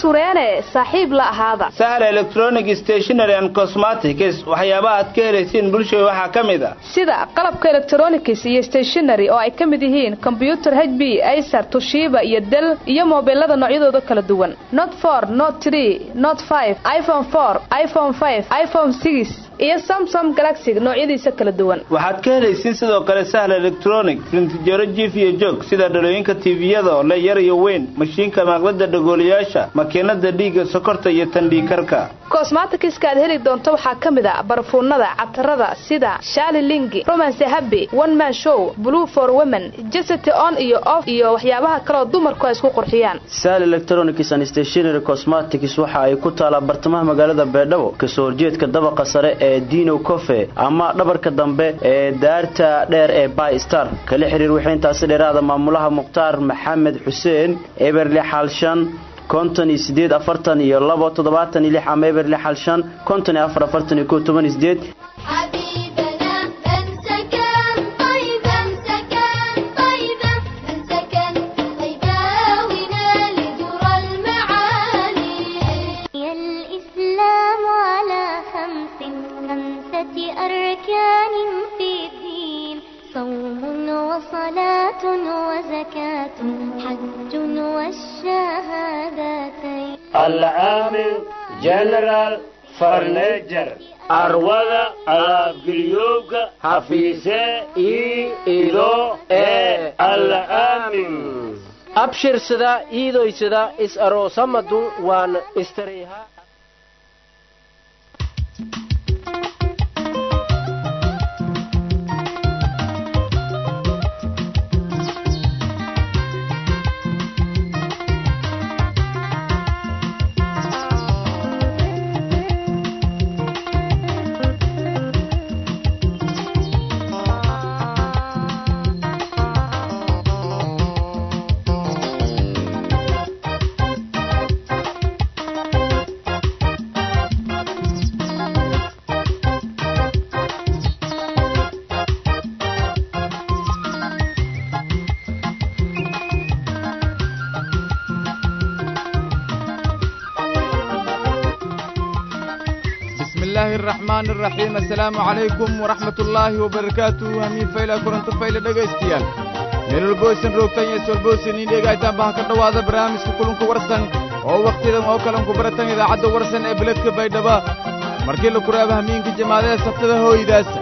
sureene saaxiib la ahaada sahal electronic stationary and cosmetics waxyaabaha aad ka helaysiin bulshada waxaa ka mid a sida qalabka electronics iyo stationary oo ay ka mid yihiin kombyutar h b acer tushiba iyo del iyo moobilada noocyadooda kala duwan not for not tree not five iphone four iphone five iphone six iyo samsom galaxy noocyadiisa kala duwan waxaad ka helaysiin sidoo kale sahal electronic rintijaro jiif iyo joog sida dhalooyinka tiiviyada oo le yar iyo weyn mashiinka maaqlada dhagooliyaasha makiinada dhiigga sokorta iyo tandhiikarka kosmatikiska aad heli doonto waxaa ka mid a barfuunada catarada sida shaali lingi romance happy one man show blue for women jesity on iyo off iyo waxyaabaha kaleoo dumarku ay isku qurxiyaan sal electronics and stationary cosmetics waxa ay ku taalaa bartamaha magaalada beedhabo kasoo horjeedka dabaqa sare ee dino cofe ama dhabarka dambe ee daarta dheer ee by star kala xiriir wixintaasi dheeraada maamulaha mukhtaar maxamed xuseen eberli xaalshan konton iyo sideed afartan iyo labo toddobaatan iyo lix ama eberli xaalshan konton iyo afar afartan iyo kow toban iyo sideed حبيبنا امسكن طيبا امسكن طيبا امسكن طيبا ونال در المعالي الإسلام على خمس خمسة أركان في الدين صوم وصلاة وزكاة حج والشهادتين العامل جنرال فرنجر arwada alaabgelyoobka hafiise ii ido ee alla aamin abshirsada iidoysada is aroosamadu waan istariiha بسم الله الرحمن الرحيم السلام عليكم ورحمة الله وبركاته همين فايلة كورنتو فايلة دقايستيال meelul boysan roogtan iyo solboysan in dhegaytaan baha ka dhowaada barnaamijka kulunka warsan oo wakhtidan oo kalanku baratan idaacadda warsan ee beledka baydhaba markii la kuraaba hamiinka jamaadada saftada hooydaasa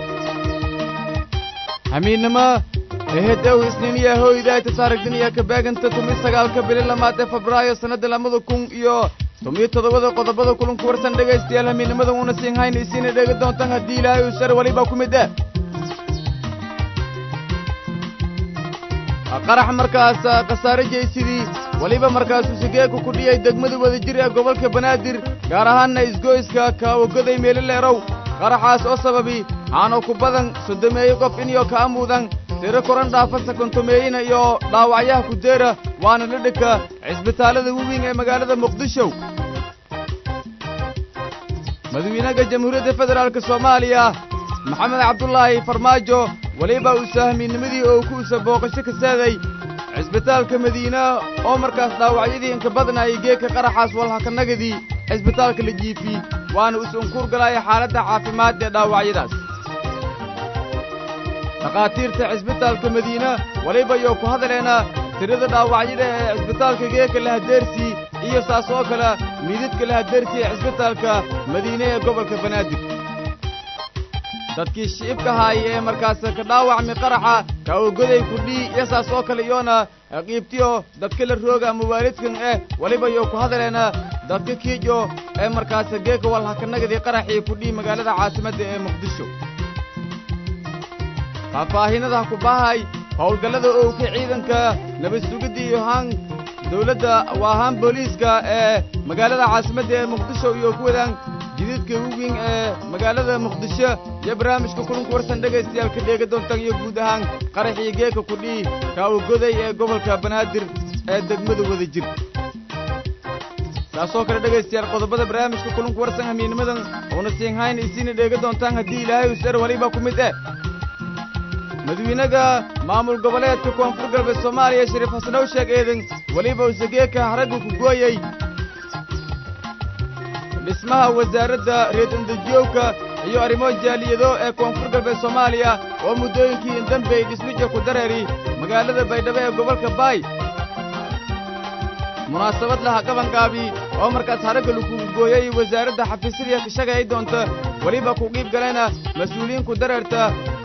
hamiinnimo ehedow isniiniya hooydaayta saaragdiniya ka baaganta tumi sagaalka bili lamaad ee febraayo sannadda lamada kun iyo tumiyo toddobada qodobada kulunka warsan dhegaystayaal hamiinnimada uuna siin hayna isiina dhegi doontaan haddii ilaahay uu shar weliba ku mid ah qarax markaas khasaare jeysidii weliba markaasuu sigeeku ku dhiyay degmada wadajir ee gobolka banaadir gaar ahaanna isgoyska kaawagoday meelileerow qaraxaas oo sababi aanu ku badan sodomeeye qof iniyo kaa muudan tiro koran dhaafasa kontomeeyina iyo dhaawacyaha kudeera waana dhidhigka cisbitaallada waweyn ee magaalada muqdisho madawiinaha jamhuuriyadda federaalk soomaaliya maxamed cabdulaahi farmaajo weliba uu sahamiinnimadii oo ku usa booqasho ka saaday cisbitaalka madiina oo markaas dhaawacyadii inka badnaayay geedka qaraxaas walhakanagadii cisbitaalka la jiifi waana is-unkuur galaaya xaaladda caafimaad ee dhaawacyadaas dhakhaatiirta cisbitaalka madiina weliba iyo ku hadaleena tirada dhaawacyada ee cisbitaalka geedka lahadeersii iyo saas oo kale miidadka lahadeersii ee cisbitaalka madiine ee gobolka banaadir dadkii shiibka haaya ee markaas ka dhaawacmi qaraxa kaawagoday kudhii iyo saas oo kale iyoona qiibtiyo dadka la rooga ama waalidkan eh weliba iyo ku hadaleena dadka kiijo ee markaas geeka walhakanagadii qaraxii kudhii magaalada caasimadda ee muqdisho faahfaahinada ku bahay howlgallada owka ciidanka nabad sugidda iyo haan dawladda waa haan booliiska ee magaalada caasimadda ee muqdisho iyo ku wadaan jididka waweyn ee magaalada muqdisho iyo barnaamijka kulunka warsan dhegaystayaal ka dheega doontaan iyo guud ahaan qaraxii geeka kudhii kaawagoday ee gobolka banaadir ee degmada wadajir taasoo kale dhegaystayaal qodobada barnaamijka kulunka warsan hamiinimadan uuna siinhayn isiina dheega doontaan haddii ilaahay usar weliba ku mid eh madawiinaha maamul goboleedka koonfur galbeed soomaaliya shariif xasanow sheeg eedan weliba usageeka haragga ku gooyey dhismaha wasaaradda reedandejiyowka iyo arrimo jaaliyado ee koonfur galbeed soomaaliya oo muddooyinkii indambey dhismija ku dareeri magaalada baydhabo ee gobolka baay munaasabad laha qabanqaabi oo markaas haragga lakugu gooyey wasaaradda xafiisyadii ka shagay doonta weliba ku qiib galayna mas-uuliyiin ku dareerta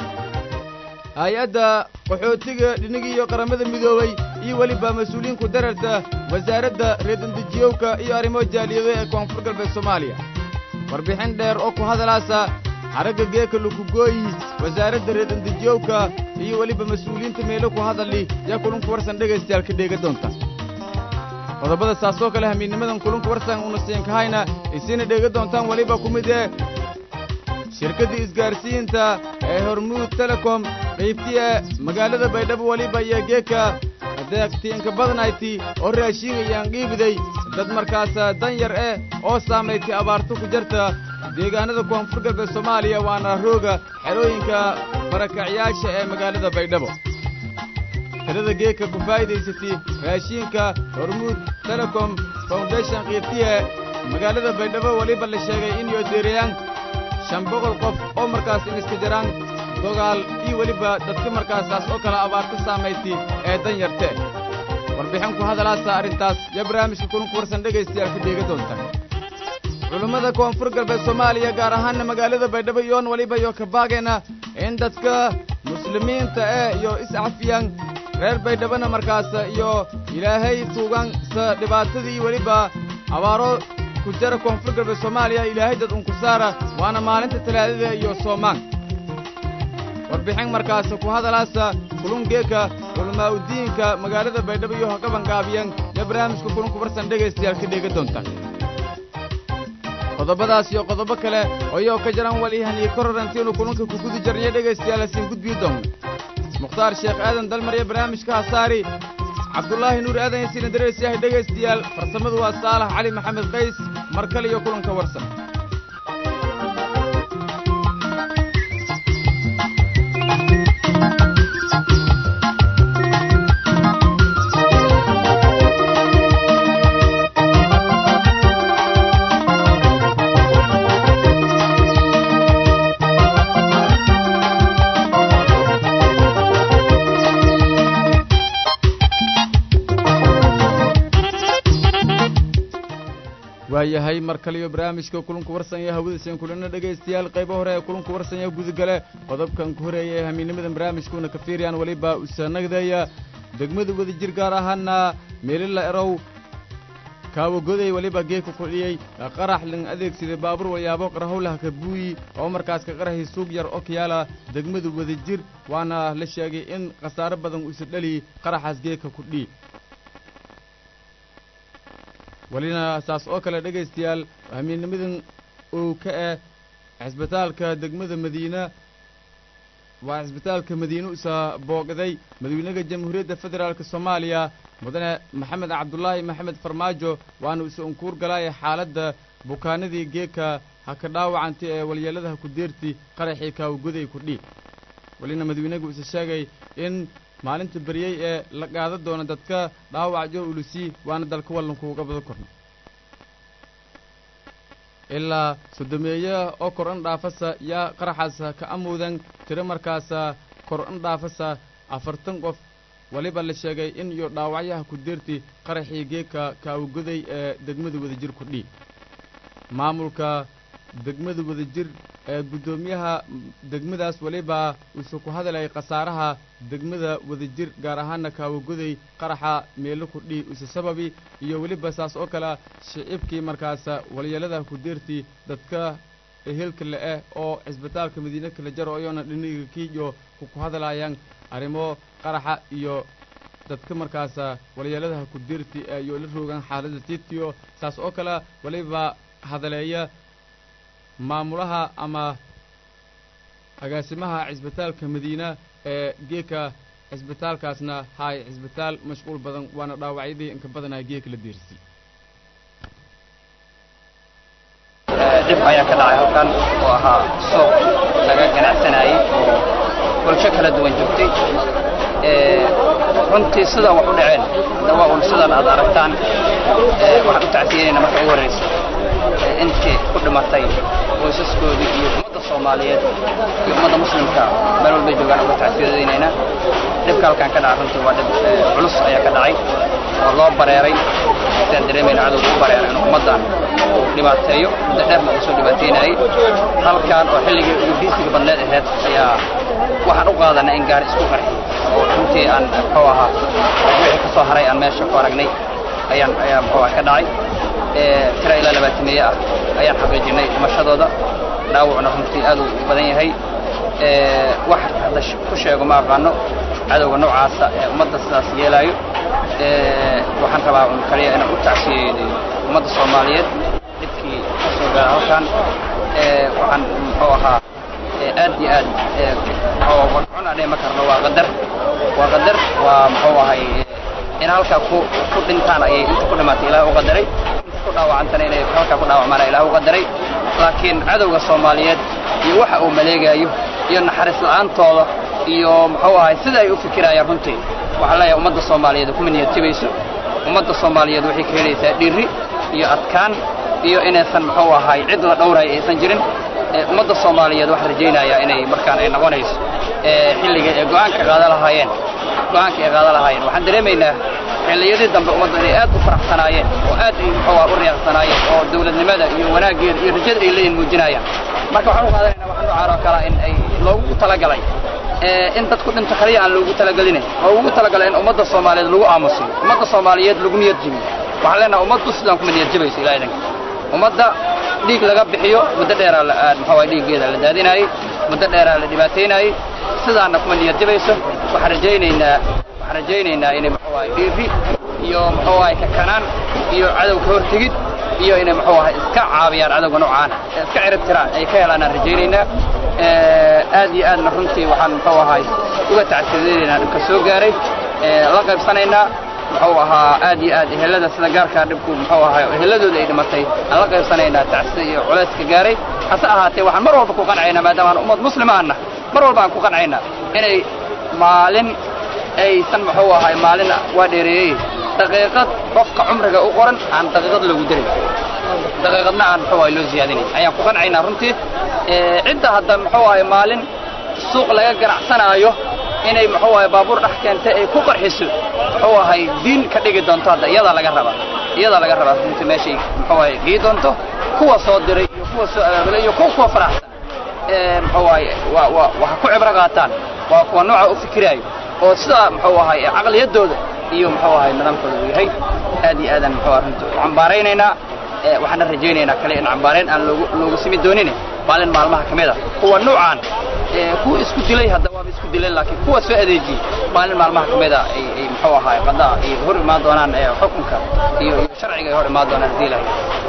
hay-adda qaxootiga dhinigii iyo qaramada midoobey iyo weliba mas-uuliyiin ku dareerta wasaaradda reedandejiyowka iyo arrimo jaaliyado ee koonfur galbeed soomaaliya warbixin dheer oo ku hadalaasa haragga geeka lukugooyi wasaaradda reedandejiyowka iyo weliba mas-uuliyiinta meelo ku hadali yaa kulunku warsan dhegaystayaal ka dheega doonta qodobada saasoo kale hamiidnimadan kulunka warsan una siinkahayna isina dheega doontaan weliba ku mid ee shirkadda isgaarsiinta ee hormuud telecom qaybtii ee magaalada baydhabo weliba iyo geeka deegtiinka badnayti oo raashiingayaan qiibiday dad markaas danyar eh oo saamaysay abaarto ku jarta deegaanada koonfur galbeed soomaaliya waana rooga xerooyinka barakacyaasha ee magaalada baydhabo tirada geeka ku faa'iidaysatay raashiinka hormuud telecom foundation qiibtiye magaalada baydhabo weliba la sheegay in yodeerayaan shan boqol qof oo markaas iniska jaraan dogaal iyo weliba dadka markaasaas oo kale abaarta saamaysay ee dan yarte warbixin ku hadalaasa arrintaas iyo barnaamijka kulunku warsan dhegaystayaal ka dheega doonta culummada koonfur galbeed soomaaliya gaar ahaanna magaalada baydhabo iyoon weliba iyo kabaageena in dadka muslimiinta eh iyo iscafiyaan reer baydhabona markaas iyo ilaahay tuugan sa dhibaatadii weliba abaaro ku jara koonfur galbeed soomaaliya ilaahay dad unku saara waana maalinta talaadada iyo soomaan warbixin markaas ku hadalaasa kulungeeka culamaa'udiinka magaalada baydhabo iyo haqabanqaabiyan iyo barnaamijka kulunku barsan dhegaystayaal ka dheega doonta qodobadaas iyo qodobo kale oo iyoo ka jaran walihaniyo kororantiinu kulunka ku gudi jarniyo dhegaystayaal asiin gudbiyo doonna mukhtaar sheekh aadan dalmar iyo barnaamijka hasaari cabdulaahi nuur aadan yasiina dareysyahay dhegaystayaal farsamadu waa saalax cali maxamed qays mar kale iyo kulanka warsan waayahay mar kaliyo barnaamijka kulunku warsanya hawadiisan kulana dhegaystayaal qaybo hore ee kulunku warsanya gudagale qodobkan ku horeeya ee hamiinimadan barnaamijkuuna ka fiiriyaan weliba usanagdaya degmada wadajir gaar ahaana meelila erow kaawagoday weliba geeka kudhiyey qarax lan adeegsaday baabuur wayaabo qarahowlaha ka buuyi oo markaas ka qaraxii suug yar oo kayaala degmada wadajir waana la sheegay in khasaaro badan uisa dhali qaraxaas geeka kudhii welina saas oo kale dhegaystayaal hamiidnimadan uu ka eh cisbitaalka degmada madiina waa cisbitaalka madiine usa booqday madawynaha jamhuuriyadda federaalka soomaaliya mudane maxamed cabdulaahi maxamed farmaajo waana usa unkuur galaaya xaaladda bukaanadii geeka ha ka dhaawacantay ee walyeelladaha ku deerti qaraxii kaawagoday kudhii welina madawynaga usa sheegay in maalinta beryey ee la qaada doona dadka dhaawac jo ulusi waana dalka wallankuuga bada korna ilaa soddomeeya oo kor in dhaafasa yaa qaraxaasa ka amuudan tiro markaasa kor in dhaafasa afartan qof weliba la sheegay in iyo dhaawacyaha ku deerti qaraxii geeka kaawagoday ee degmada wadajir kudhii maamulka degmada wadajir ee guddoomiyaha degmadaas weliba uuse ku hadlayay khasaaraha degmada wadajir gaar ahaana kaawagoday qaraxa meelo kudhii use sababi iyo weliba saas oo kale shicibkii markaasa walyeeladaha ku deertii dadka ehelka le-eh oo cisbitaalka madiine kala jaro iyoona dhiniga kiiyo ku hadlayaan arrimo qaraxa iyo dadka markaasa walyeeladaha ku deerti iyo la roogaan xaaladda tiitiyo saas oo kale weliba hadaleeya maamulaha ama agaasimaha cisbitaalka madiina ee geeka cisbitaalkaasna haay cisbitaal mashquul badan waana dhaawacyadii inka badanaa geeka la deersay dhib ayaa ka dhacay halkan oo ahaa suuq laga ganacsanayey oo bulsho kala duwan joogtay runtii sidaa wax u dhaceen hadda waa un sidan aad aragtaan waxaan u tacsiyeynayna marka ugu horreysa intii dhimatay qoysaskoodii iyo ummadda soomaaliyeed iyo ummadda muslimka meel walbay joogaan uga tacsiyadeynayna dhibka halkan ka dhaca runtii waa dhib culus ayaa ka dhacay oo loo bareeray sidaan dareemayna cadowga u bareeray inuu ummaddan uu dhibaateeyo muddo dheerna uu soo dhibaateynayay halkan oo xilligii ugu diisiga badneed ahayd ayaa waxaan u qaadanay in gaari isku qarxi oo runtii aan muxuu ahaa wixii ka soo haray aan meesha ku aragnay ayaan ayaa muxuu ah ka dhacay tira ilaa labaatameeye ah ayaan xaqiijinay dhimashadooda dhaawacna runtii aad uu badan yahay wax hadda ku sheego ma aqaano cadowga noocaasa ee ummadda sidaas yeelaayo waxaan rabaa un kaliya inaan u tacsiyeeyo ummadda soomaaliyeed dhibkii ka soo gaara halkan waxaan muxuu ahaa aad iyo aad warcun aan dhima karno waa qadar waa qadar waa muxuu ahay in halkaa ku ku dhintaan ayay inta ku dhimatay ilaah u qadaray inta ku dhaawacantana inay halkaa ku dhaawacmaana ilaah u qadaray laakiin cadowga soomaaliyeed iyo waxa uu maleegayo iyo naxariis la'aantooda iyo muxuu ahay sida ay u fikirayaan runtii waxaan leeyahay ummadda soomaaliyeed kuma niyadjabayso ummadda soomaaliyeed waxay ka helaysaa dhiiri iyo adkaan iyo inaysan muxuu ahay cid la dhowrayo aysan jirin ummadda soomaaliyeed waxaan rajaynayaa inay markaan ay noqonayso xilliga ay go'aanka qaada lahaayeen go'aanka ay qaada lahaayeen waxaan dareemaynaa xilliyadii dambe ummadda inay aad u faraxsanaayeen oo aad ay muxuu ah u riyaaqsanaayeen oo dawladnimada iyo wanaaggeeda iyo rajada ay leeyihin muujinayaan marka waxaan u qaadanaynaa waxa noocaan oo kale in ay loogu talagalay in dadku dhinto kaliya aan loogu talagelinin oo ugu talagalay in ummadda soomaaliyeed lagu aamusiyo ummadda soomaaliyeed lagu niyad jabiyo waxaan leenahay ummaddu sidaan kuma niyad jabayso ilaa idanka ummadda dhiig laga bixiyo muddo dheeraa muxuu ah dhiiggeeda la daadinaayey muddo dheeraa la dhibaataynaayey sidaana kuma niyad jabayso waxaan rajaynaynaa waxaan rajaynaynaa inay muxuu ahay dhiiri iyo muxuu ahay kakanaan iyo cadow ka hortegid iyo inay muxuu ahay iska caabiyaan cadowga noocaan iska cirib tiraan ay ka helaan aan rajaynaynaa aad iyo aadna runtii waxaan muxuu ahay uga tacsiyadaynaynaa dhibka soo gaaray la qaybsanaynaa muxuu ahaa aad iyo aad ehelada sida gaarkaa dhibku muxuu ahaa eheladooda ay dhimatay aan la qaybsanaynaa tacsida iyo culayska gaaray hase ahaatee waxaan mar walba ku qancaynaa maadaama aan ummad muslima ahna mar walba aan ku qancaynaa inay maalin aysan muxuu ahay maalin waa dheereeyey daqiiqad qofka cumriga u qoran aan daqiiqad loogu darin daqiiqadna aan muxuu ahay loo siyaadinay ayaan ku qancaynaa runtii cidda hadda muxuu ahay maalin suuq laga ganacsanaayo inay muxuu ahay baabuur dhex keentay ay ku qarxiso muxuu ahay diin ka dhigi doonto hadda iyadaa laga rabaa iyadaa laga rabaa runtii meeshay muxuu ahay gii doonto kuwa soo diray iyo kuwa soo abaabulay iyo kuwa kuwa faraxsan muxuu ahay waa waa waxa ku cibro qaataan waa kuwa nooca u fikiraayo oo sidaa muxuu ahay caqliyadooda iyo muxuu ahay nidaamkooda uu yahay aad iyo aadaan muxuu ahay runtii u cambaaraynaynaa waxaana rajaynaynaa kale in cambaarayn aan loogu loogu simi doonin maalin maalmaha ka mid a kuwa nuucaan kuwa isku dilay hadda waaba isku dileen laakiin kuwa soo adeejiyey maalin maalmaha ka mid a ay ay muxuu ahaay qadaa ay hor imaan doonaan xukunka iyo iyo sharciga ay hor imaan doonaan hadii lahay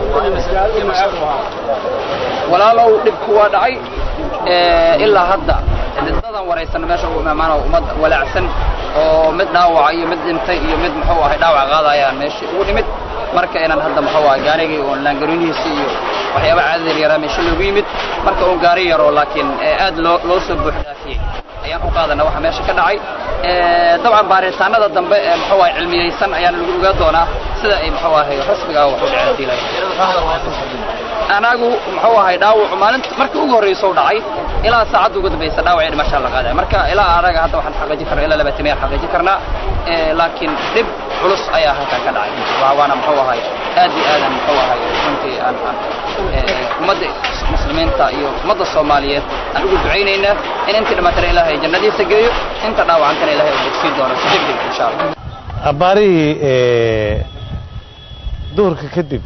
walaalow dhibku waa dhacay ilaa hadda dadan waraysan meesha ugu imaamaana ummad walaacsan oo mid dhaawaca iyo mid dhintay iyo mid muxuu ahay dhaawac qaadayaan meesha ugu nimid marka inaan hadda muxuu ahay gaarigii oo laangarinihiisa iyo waxyaaba caadada yaraa meesha loogu yimid marka uun gaari yaroo laakiin aad loo loo soo buux dhaafiyey ayaan u qaadana waxa meesha ka dhacay dabcan baaritaanada dambe ee muxuu ahay cilmiyeysan ayaan lagu ogaa doonaa sida ay muxuu ahay rasmiga ah wax u dhaceen hadii lahay anagu muxuu ahay dhaawacu maalinta markii ugu horreysa u dhacay ilaa saacadda ugu dambaysa dhaawacii dhimashaa la qaadaya marka ilaa anaga hadda waxaan xaqiijin karnaa ilaa labaatan xaqiijin karnaa laakiin dhib culus ayaa halkan ka dhacay waana muxuu ahay aad iyo aadan muxuu ahay runtii aan aan ummadda muslimiinta iyo ummadda soomaaliyeed aan ugu ducaynaynaa in intii dhimatana ilaahay jannadiisa geeyo inta dhaawacantana ilaahay uu bogsiin doono si degdeg insha allah abbaarihii duhurka kadib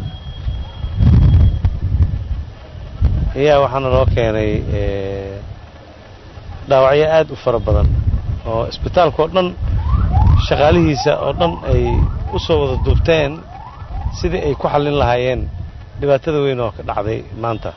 ayaa waxaana loo keenay dhaawacyo aad u fara badan oo isbitaalka oo dhan shaqaalihiisa oo dhan ay u soo wada duubteen sidii ay ku xallin lahaayeen dhibaatada weyn oo ka dhacday maanta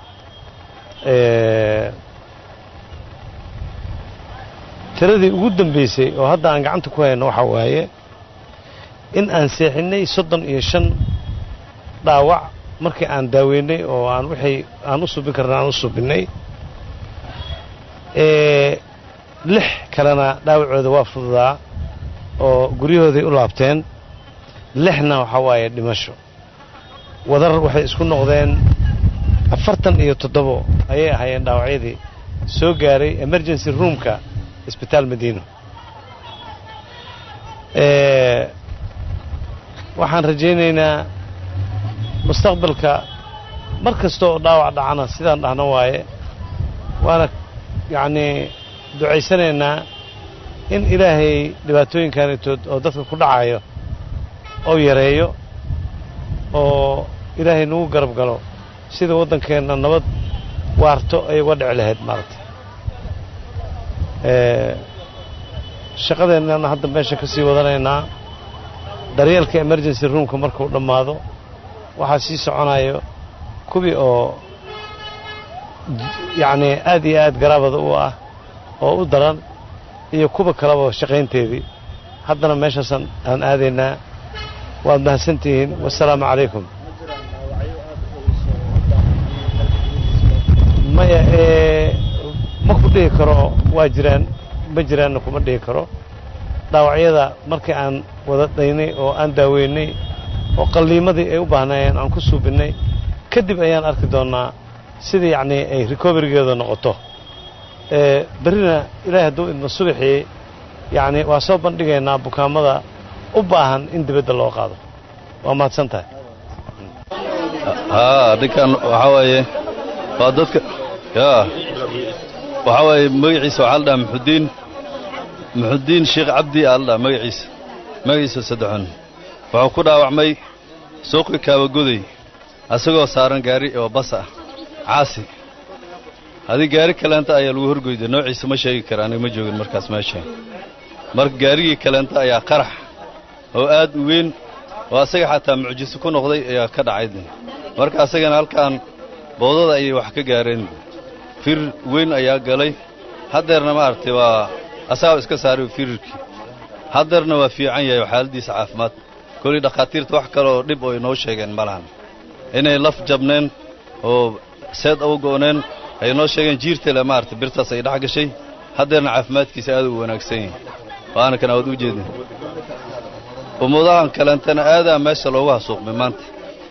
tiradii ugu dambaysay oo hadda aan gacanta ku hayno waxaa waaye in aan seexinnay soddon iyo shan dhaawac markii aan daaweynay oo aan wixii aan u subin karna aan u subinnay lix kalena dhaawacooda waa fududaa oo guryahooday u laabteen lixna waxaa waaye dhimasho wadar waxay isku noqdeen afartan iyo toddobo ayay ahaayeen dhaawacyadii soo gaaray emergency roomka isbitaal madiino waxaan rajaynaynaa mustaqbalka mar kasta oo dhaawac dhacana sidaan dhahno waaye waana yacnii ducaysanaynaa in ilaahay dhibaatooyinkanitood oo dadka ku dhacayo oo yareeyo oo ilaahay nagu garab galo sida waddankeenna nabad waarto ay uga dhici lahayd maaragtay shaqadeennana hadda meesha ka sii wadanaynaa daryeelka emergency roomka markuu dhammaado waxaa sii soconayo kuwii oo yacnii aad iyo aad garaabada u ah oo u daran iyo kuwa kaleba shaqaynteedii haddana meeshaasaan aan aadaynaa waad mahadsantihiin wassalaamu calaykum maya ma ku dhihi karo waa jiraan ma jiraanna kuma dhihi karo dhaawacyada markii aan wada dhaynay oo aan daaweynay oo qalliimadii ay u baahnaayeen aan ku suubinnay kadib ayaan arki doonnaa sida yacnii ay recoverygeeda noqoto berrina ilaahay hadduu idma subaxii yacnii waa soo bandhigaynaa bukaamada u baahan in dibadda loo qaado waa mahadsan tahay haa ninkan waxaa waaye waa dadka yaa waxaa waaye magaciisa waxaa la dhahaa muxudiin muxudiin sheekh cabdi aa la dhahaa magaciisa magaciisa saddexun wuxuu ku dhaawacmay suuqi kaabagoday asagoo saaran gaari oo bas ah caasi haddii gaari kaleenta ayaa lagu horgoyday noociisa ma sheegi kara aniga ma joogin markaas meesha marka gaarigii kaleenta ayaa qarax oo aad u weyn oo asaga xataa mucjiso ku noqday ayaa ka dhacay marka asagana halkaan boodada ayay wax ka gaareen fir weyn ayaa galay haddeerna maaragtay waa asagaa iska saaray firirkii haddeerna waa fiican yahay xaaladiisa caafimaad kolii dhakhaatiirta wax kale oo dhib oo inoo sheegeen ma lahan inay laf jabneen oo seed u go'neen ay inoo sheegeen jiirtale maaragtay birtaas ay dhex gashay haddeerna caafimaadkiisa aad u wanaagsan yahay waana kan aad u jeedin ummadahan kaleentana aadaa meesha loogu hasuuqmay maanta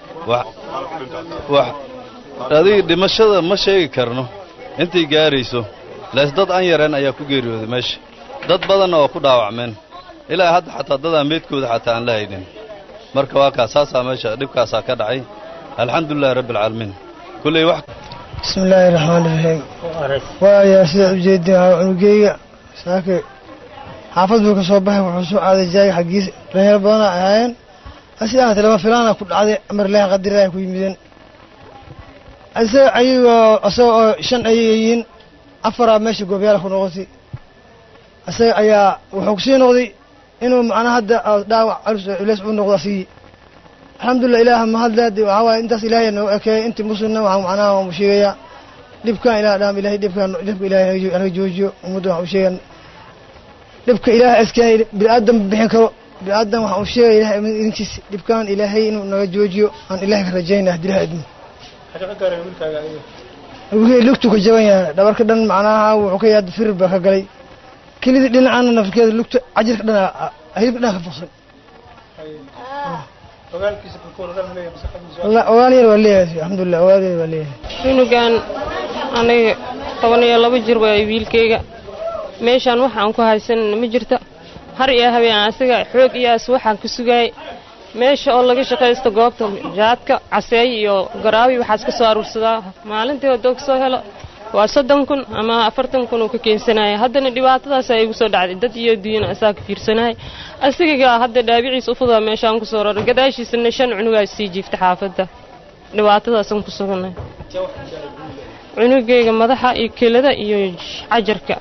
wax adiga dhimashada ma sheegi karno intay gaarayso laas dad aan yareen ayaa ku geeriyooday meesha dad badanna waa ku dhaawacmeen ilaa hadda xataa dadaan meedkooda xataa aan la haynin marka waa kaas saasaa meesha dhibkaasaa ka dhacay alxamdulilahi rabbi alcaalamiin kulley wax bismi illaahi raxmaani raxiim waayaa sidaad u jeedin cunugeyga saake xaafad buu ka soo baxay wuxuu soo aaday jaaga xaggiisa dhalinyaro badana ahaayeen sidaa hate lama filaana ku dhacday amar ilaahi qadiraha ku yimideen isaga ayagoo isaga oo shan ayay yihiin afaraa meesha goobayaala ku noqotay isaga ayaa wuxuu kusii noqday inuu macnaa hadda dhaawac culus oo culeys u noqdo asigii alxamdulilah ilaah mahadle haddi waxaa waaye intaas ilaahay noo ekeeyay intii muslimna waxaan macnaha waan u sheegayaa dhibkan ilaah dhaam ilahay dhibkan dhibka ilaahay anaga joojiyo ummadda waxaan u sheegan dhibka ilaahay iskeenay bini'aadan bixin karo bini'aadan waxaan u sheegaya ilahay idinkiis dhibkan ilaahay inuu naga joojiyo aan ilaahay ka rajaynaya haddii ilahay idmo wixii lugtu ka jaban yahay dhabarka dhan macnaha wuxuu ka yaada firir baa ka galay kelidii dhinacana nafkeeda lugta cajirka dhan hilibka dhan ka faqsan ogaal yar waa leeyahay alxamdulilah ogaal yar waa leeyahay cunugan aniga toban iyo laba jir waay wiilkayga meeshaan waxaan ku haysanana ma jirto har iyo habeen asiga xoog iyaas waxaan ka sugaayay meesha oo laga shaqaysto goobta jaadka caseey iyo garaawi waxaas ka soo aruursadaa maalintii haddoo ka soo helo waa soddon kun ama afartan kun uu ka keensanaya haddana dhibaatadaas ay igu soo dhacday dad iyo duyana asaa ka fiirsanaya asigagaa hadda dhaabiciisa u fudaa meeshaan ku soo raray gadaashiisana shan cunugaa sii jiifta xaafadda dhibaatadaasaan ku suganay cunugayga madaxa iyo kelada iyo cajarka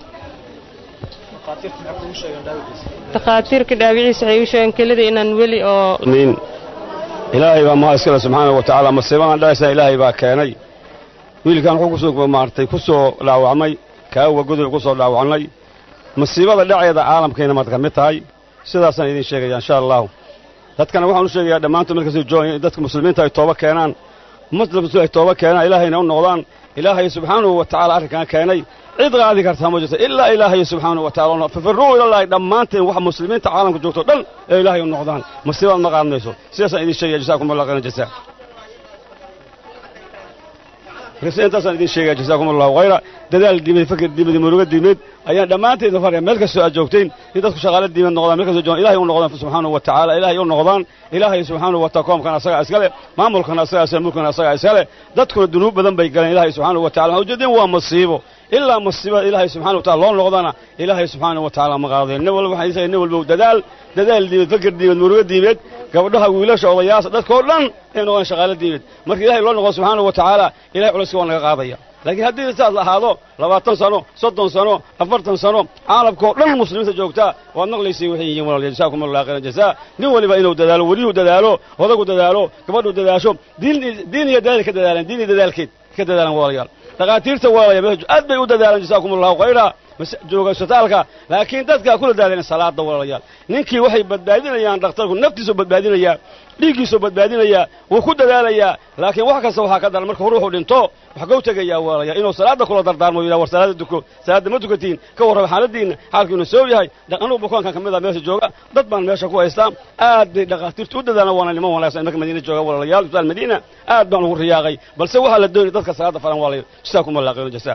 takhaatiirka dhaawiciisa waxay u sheegeen kelida inaan weli oo min ilaahay baa mahad iskale subxaana wa tacaala masiibadan dhacaysa ilaahay baa keenay wiilkan wuxuu kusoo maartay ku soo dhaawacmay kaawa godoy ku soo dhaawacnay masiibada dhaceeda caalamkayna maad ka mid tahay sidaasaan idiin sheegaya insha allahu dadkana waxaan u sheegayaa dhammaantood markasoo joogaya in dadka muslimiinta ay tooba keenaan muslimtu ay tooba keenaan ilaahayna u noqdaan ilaahay subxaanahu wa tacaala arrinkan keenay cid qaadi kartaa ma jirto ilaa ilaahay subxaanahu wa tacala fafirruu ilallaahi dhammaanteen waxa muslimiinta caalamka joogto dhan ee ilaahay u noqdaan masiibaad ma qaadmayso sidaasaan idiin sheegaya jasaakum allah khayran jasaa marka intaasaan idin sheegaya jasaakum allahu khayra dadaal diimeed fakir diimeed muruga diimeed ayaan dhammaanteedna faraya meel kastoo aad joogteen in dadku shaqaale diimeed noqdaan meel kastoo joogaan ilahay u noqdaan subxaanahu wa tacaala ilahay u noqdaan ilaahay subxaanahu wa taala koomkan asagaa iskale maamulkan asagaa iskale mulkan asagaa iskale dadkuna dunuub badan bay galeen ilahay subxaanahu wa tacala waxaa ujeedeen waa masiibo ilaa masiibada ilaahay subxaanahu wa taala loo noqdana ilaahay subxaanahu wa tacaala ma qaadeen nin walba waxaan isagay nin walba dadaal dadaal diimeed fakir diimeed muruga diimeed gabdhaha wiilasha odayaasha dadkoo dhan inay noqdaan shaqaale diimeed marka ilahay loo noqdo subxaanahu wa tacaala ilahay culayska waa naga qaadaya laakiin haddii saas ahaado labaatan sano soddon sano afartan sano caalamkao dhan muslimiinta joogtaa waad maqlaysay waxay yihiin walaal jasaakum allah khayran jasaa nin waliba inuu dadaalo weliyuhu dadaalo odagu dadaalo gabadhu dadaasho diin diin iyo dadaal ka dadaalaan diin iyo dadaalkeed ka dadaalaan walaalayaal dhakhaatiirta walaalayaal aad bay u dadaalaan jasaakum allahu khayra jooga isbitaalka laakiin dadkaa kula daadeen salaada walaalayaal ninkii waxay badbaadinayaan dhakhtarku naftiisuu badbaadinayaa dhiiggiisuu badbaadinayaa wuu ku dadaalayaa laakiin wax kasta waxaa ka daran marka ruuxu dhinto wax gow tegayaa walaalayaal inuu salaada kula dardaarmo yidhaha war salaada duko salaada ma dukatiin ka warraba xaaladiinna xaalkiinu soo yahay anugu bukaankan ka mid a meesha jooga dad baan meesha ku haystaa aad bay dhakhaatiirtu u dadaalan waana niman wanaagsan marka madiina jooga walaalayaal isbitaal madiina aad baan ugu riyaaqay balse waxaa la doonaya dadka salaada faran walaalayaal jazaakum allah khayran jasaa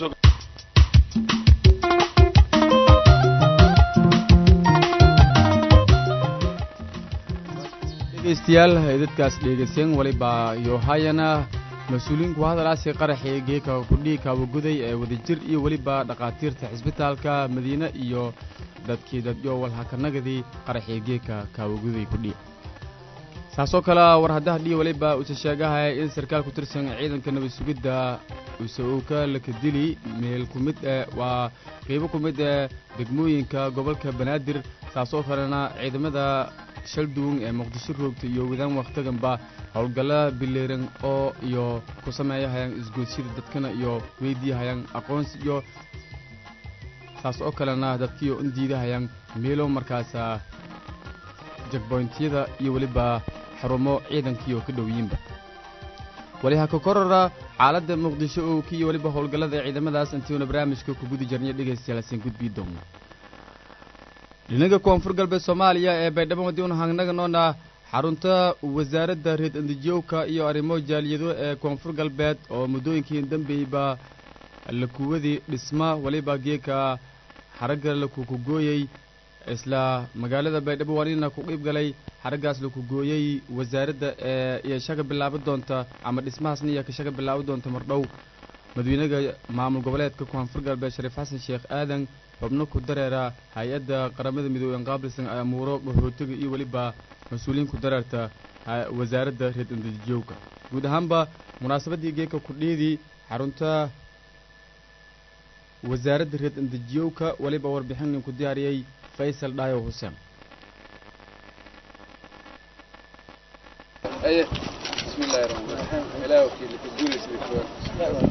dhegeystayaal dadkaas dhegeyseen walibaa yohayana mas-uuliyiinku hadalaasi qaraxii geeka kudhii kaawaguday ee wadajir iyo weliba dhakhaatiirta xisbitaalka madiine iyo dadkii dadyo walhakanagadii qaraxii geeka kaawaguday kudhii saasoo kale war haddaha dhii waliba uuse sheegahaya in sarkaal ku tirsan ciidanka nabad sugidda use uu ka lakadili meel ku mid eh waa qeybo ku mid eh degmooyinka gobolka banaadir saasoo kalena ciidamada shalduun ee muqdisho roogta iyo wadaan wakhtiganba howlgalla bileeran oo iyo ku sameeyahayaan isgoodsyada dadkana iyo weydiiyahayaan aqoonsi iyo saas oo kalena dadkiio in diidahayaan meelo markaasa jagboyntyada iyo weliba xarumo ciidankiioo ka dhowyinba waliha ka korora xaaladda muqdisho oo kiiyo weliba howlgallada ciidamadaas intiuna barnaamijka ku gudi jarnay dhegaystayaalaasiin gudbii doona dhinaga koonfur galbeed soomaaliya ee baydhabo madiun hangnaganoona xarunta wasaaradda reed andijowka iyo arrimo jaaliyado ee koonfur galbeed oo muddooyinkii dambeyba lakuwadii dhisma waliba geeka xaragga lakukugooyey isla magaalada baydhabo waanina ku qiib galay xaraggaas lakugooyey wasaaradda ee iyo shaga bilaabi doonta ama dhismahaasna iyo ka shaga bilaabi doonta mardhow madawynaha maamul goboleedka koonfur galbeed shariif xasan sheekh aadan xubno ku dareera hay-adda qaramada midooben qaabilsan amuuro qaxootiga iyo weliba mas-uuliyiin ku dareerta wasaaradda reed andijowka guud ahaanba munaasabaddii geeka kudhiidii xarunta wasaaradda reed andijiyowka weliba warbixin nin ku diyaariyey faysal dhaayo xuseen بسم الله الرحمن الرحيم إله وكيل تقول اسمك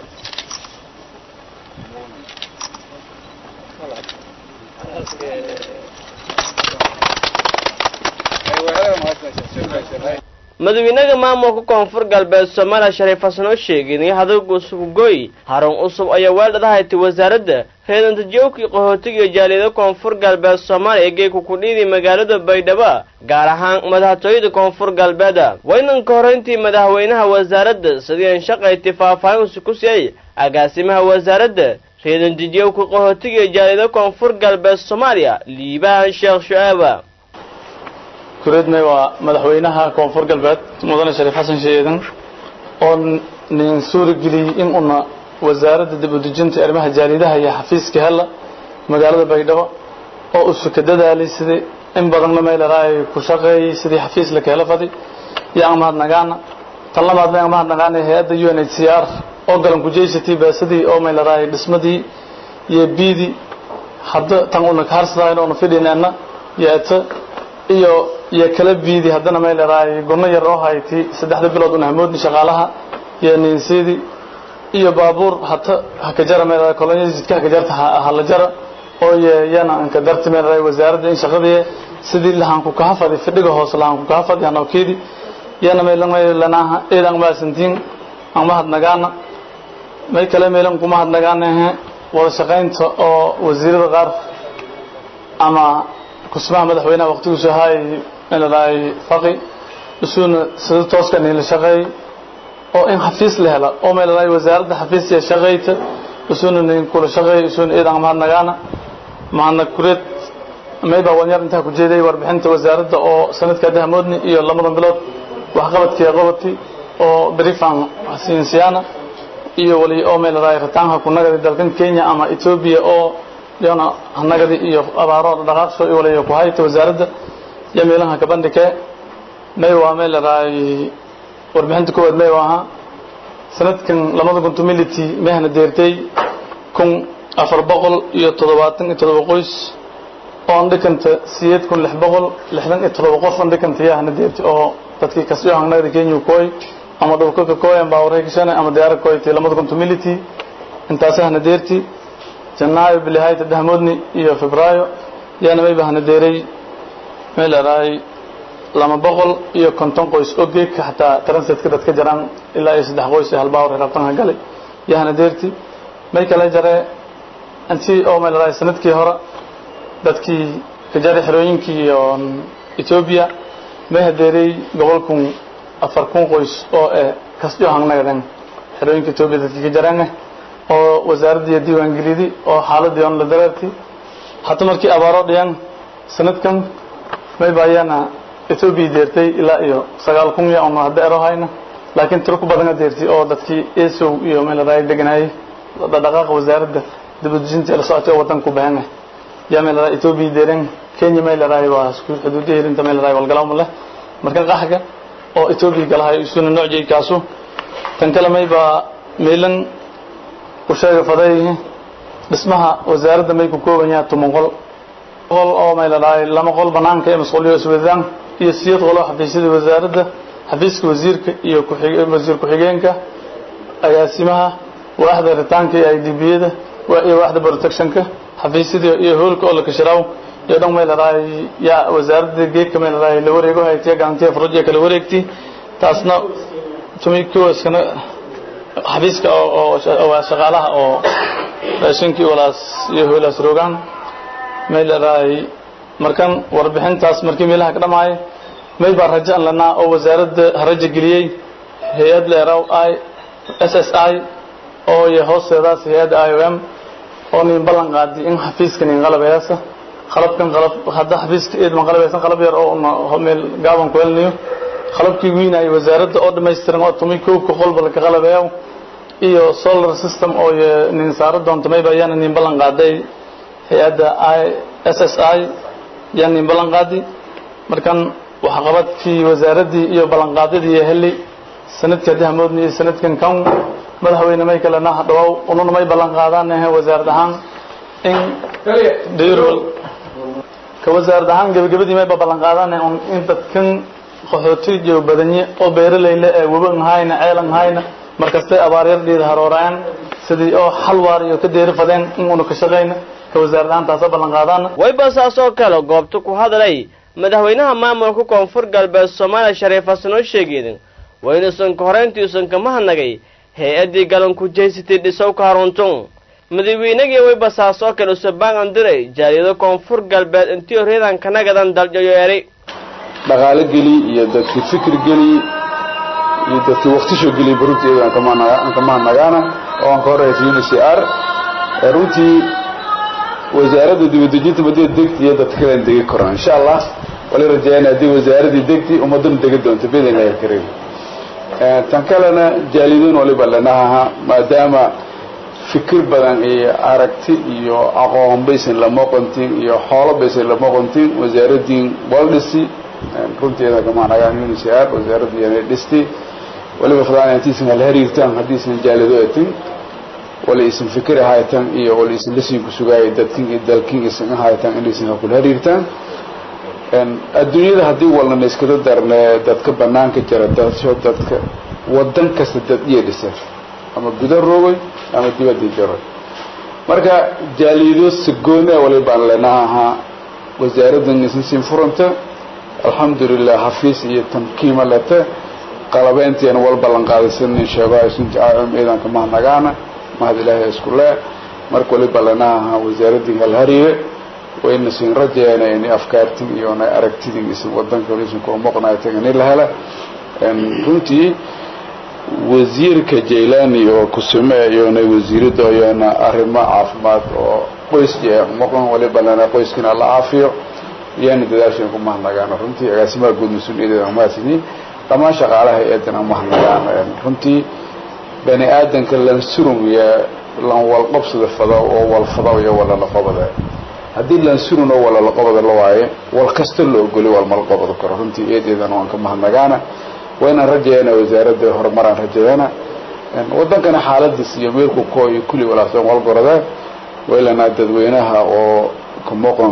madawynaha maamulka koonfur galbeed soomaaliya shariif xasan oo sheegay in hadalka usubgoy harun cusub ayaa weeldhadahaytay wasaaradda reedantajowkii qaxootiga iyo jaaliyada koonfur galbeed soomaaliya ee geeku kudhiidii magaalada baydhabo gaar ahaan madaxtooyada koonfur galbeeda waynanka horrayntii madaxweynaha wasaaradda sidii an shaqayti faahfaahinsi ku siiyey agaasimaha wasaaradda reedantajowka qaxootiga iyo jaaliyada koonfur galbeed soomaaliya liibaan sheekh shu-aaba kureednay waa madaxweynaha koonfur galbeed mudane shariif xasan sheedan oo nin suurageliyey in una wasaaradda dib u dejinta arrimaha jaalidaha iyo xafiiska hella magaalada baydhabo oo usu ka dadaalay sidii in badanna meelaraay ku shaqeeyey sidii xafiis la keela faday iyo aan mahadnagaana tan labaadna aan mahadnagaana hay-adda u n h c r oo galan kujeysatay baasadii oo meelaraay dhismadii iyo biidii hadda tan una kaharsadaayn oona fidhineenna yeeta iyo iyo kala biidi haddana may leedahay gunno yar oo hayti saddexda bilood una hamoodni shaqaalaha iyo niinsiidi iyo baabuur hata hakajara may leedahay kolonyo jidka hakajarta hala jara oo yana anka darti may leedahay wasaaradda in shaqadii sidii lahanku kahafadi fidhiga hoose lahanku kahafadi hanawkeedi yana maylan may lanaaha eedan maasantiin aan mahadnagaana may kale maylan kuma hadnagaana wada shaqaynta oo wasiirada qaar ama kusmaha madaxweynaha waqtigiisu ahaay leedahay faqi isuuna sida tooska niila shaqeey oo in xafiis la hela oo meel ay wasaaradda xafiis iyo shaqayta usuna nin kula shaqeey usuna eedan mahadnagaana mahadnag kureed mayba wanyar intaa ku jeeday warbixinta wasaaradda oo sanadka dahmoodni iyo lamadan bilood waxqabadkii qabati oo briefan siinsiyaana iyo wali oo meel raay rataanka ku nagadi dalkan Kenya ama Ethiopia oo yana nagadi iyo abaaro dhaqaaqso iyo wali ku hayta wasaaradda iyo meelaha ka bandhigay may waa meel raay warbixinta koowaad may waa sanadkan lamada kuntu mility mehna deertay kun afar boqol iyo toddobaatan iyo toddoba qoys oo aan dhikanta siyeed kun lix boqol lixdan iyo toddoba qof aan dhikanta yaahna deertay oo dadkii kasoo hangnagda Kenya kooy ama dhulka ka kooyan baa wareegsana ama diyaar kooytay lamada kuntu mility intaas ahna deertay janaayo bilahayta dahmoodni iyo febraayo yaana may bahna deeray meel raay lama boqol iyo konton qoys oo geedka xataa transitka dadka jiraan ilaa iyo saddex qoys hal baawr rabtanka galay yahana deerti may kala jaree intii oo meel raay sanadkii hore dadkii ka jaray xerooyinkii iyo Ethiopia may hadeeray gobol kun afar kun qoys oo ee kasoo hangnagadan xerooyinka Ethiopia dadkii ka jaraan oo wasaaradda diiwaan gelidi oo xaaladii on la dareertay hatta markii abaaro dhiyaan sanadkan may baayana Ethiopia deertay ilaa iyo sagaal kun iyo ama hadda ero hayna laakiin tiro ku badan deertay oo dadkii ESO iyo meel raay deganay dhaqaaqa wasaaradda dibadjinta la socotay wadan ku baahan yaa meel raay Ethiopia deeran Kenya meel raay waa isku xuduudii hirinta meel raay walgalaw male marka qaxga oo Ethiopia galahay isuna noocay kaaso tan kale may ba meelan u sheega faday dhismaha wasaaradda may ku kooban yahay tuman qol qol oo meel raay lama qol banaanka ee mas'uuliyo iswadaan iyo siyad qolo xafiisyada wasaaradda xafiiska wasiirka iyo wasiir ku-xigeenka agaasimaha waaxda ritaanka iyo idbiyada iyo waaxda protectionka xafiisyada iyo hoolka oo la kashiraaw iyo dhan meel raay yaa wasaaradda geedka meel raay la wareego haytiya gacantiya faroojiya kala wareegti taasna tumikuwaskana xafiiska oo shaqaalaha oo raashinkii walaas iyo hoolaas roogaan meel raay markan warbixintaas markii meelaha ka dhamaay may baa rajo aan lanaa oo wasaaradda rajo geliyey hay-ad leeraw i s s i oo iyo hoosteedaas hay-adda i o m oo nin ballan qaadi in xafiiska nin qalabeyaasa qalabkan qalab hadda xafiiska eedman qalabaysan qalab yar oo una meel gaaban ku helnayo qalabkii wiinayay wasaaradda oo dhammaystiran oo tumay koobka qolba laka qalabeeyo iyo solar system oo nin saaro doonta may baa yaana nin ballan qaaday hay-adda i s s i yaa nin ballan qaadi markan waxqabadkii wasaaraddii iyo ballanqaadyadii heli sanadka dahmoodni iyo sanadkan kan madaxweyne may kale naha dhawow ununa may ballan qaadaan wasaarad ahaan in dhirwal ka wasaarad ahaan gebagabadii mayba ballan qaadaan in dadkan qaxootiyo badanye oo beeraleyle ee weban hayna ceelan hayna markastay abaaryardheeda haroorayaan sidii oo xal waar iyo ka deeri fadeen in una ka shaqayna ka wasaarad ahaan taasa ballan qaadaan wayba saas oo kale goobta ku hadlay madaxweynaha maamulka koonfur galbeed soomaaliya shariif xasan oo sheegeedin waa inuusan ka horeyntiiusan kama hadnagay hay-addii galanku jeysatay dhisowka haruntun madaxweynagii wayba saas oo kale usabaan andiray jaaliyado koonfur galbeed intii horyadan kanagadan daljayo eri dhaqaalo geli iyo dadkii fikir geli iyo dadkii waktisho geliy runtii iyadoo aan ka mahadnagaana oo aan ka horeysa uncr runtii wasaaradda dibadejinta madida degti iyo dadka kalen degi karaan insha allah wali rajayana haddii wasaaradii degti ummadana degi doonto bidn ilahi kariim tan kalena jaalidoon waliba lanahaha maadaama fikir badan iyo aragti iyo aqoon baysan lama qontin iyo xoolo baysan lama qontin wasaaraddiin waldhisi runteeda kamaanagaan uncr wasaaraddu yana dhisti waliba fadaan intiisan hal hariirtaan haddiisan jaalido etin wala isan fikir ahaytan iyo wala isan lasiin ku sugaayay dadkin iyo dalkin isan ahaytan inaysan hakul hariirtaan adduunyada haddii walnana iskada darne dadka banaanka jira dadsho dadka wadan kasta dad iyo dhisa ama guda roogay ama dibadda jaroy marka jaalido sagoone walibaan lenaha wasaaraddan isan siin furanta alxamdulilah xafiis iyo tamkiima lete qalabeynteena wal ballan qaadaysanin sheego sunti aam ciidanka mahnagaana mahad ilaahay isku lee marka waliba lanaha wasaaraddii halhariye wayna siin rajeena inay afkaartin iyo na aragtidin isan wadanka isan kula muuqnaaytan inay la hela runtii wasiirka jaylani oo kusime iyona wasiirada iyona arrimo caafimaad oo qoyska maqan waliba lana qoyskina la caafiyo iyana dadaashan ku mahadnagaan runtii agaasimaha guud mas-uuliyadeeda mahadsanyiin dhammaan shaqaalaha eedana mahadnagaan runtii bani aadanka lan surum iyo lan walqabsada fado oo walfado iyo walalaqobada haddii lan surun oo walalaqobada la waaye wal kasta la ogoli walmalaqobada karo runtii eedeedana waan ka mahadnagaana waynaan rajayeena wasaaradda horumaraan rajayeena wadankana xaaladiis iyo meelku ko iyo kulli walaaqsan walgorada waylanaa dadweynaha oo ka maqan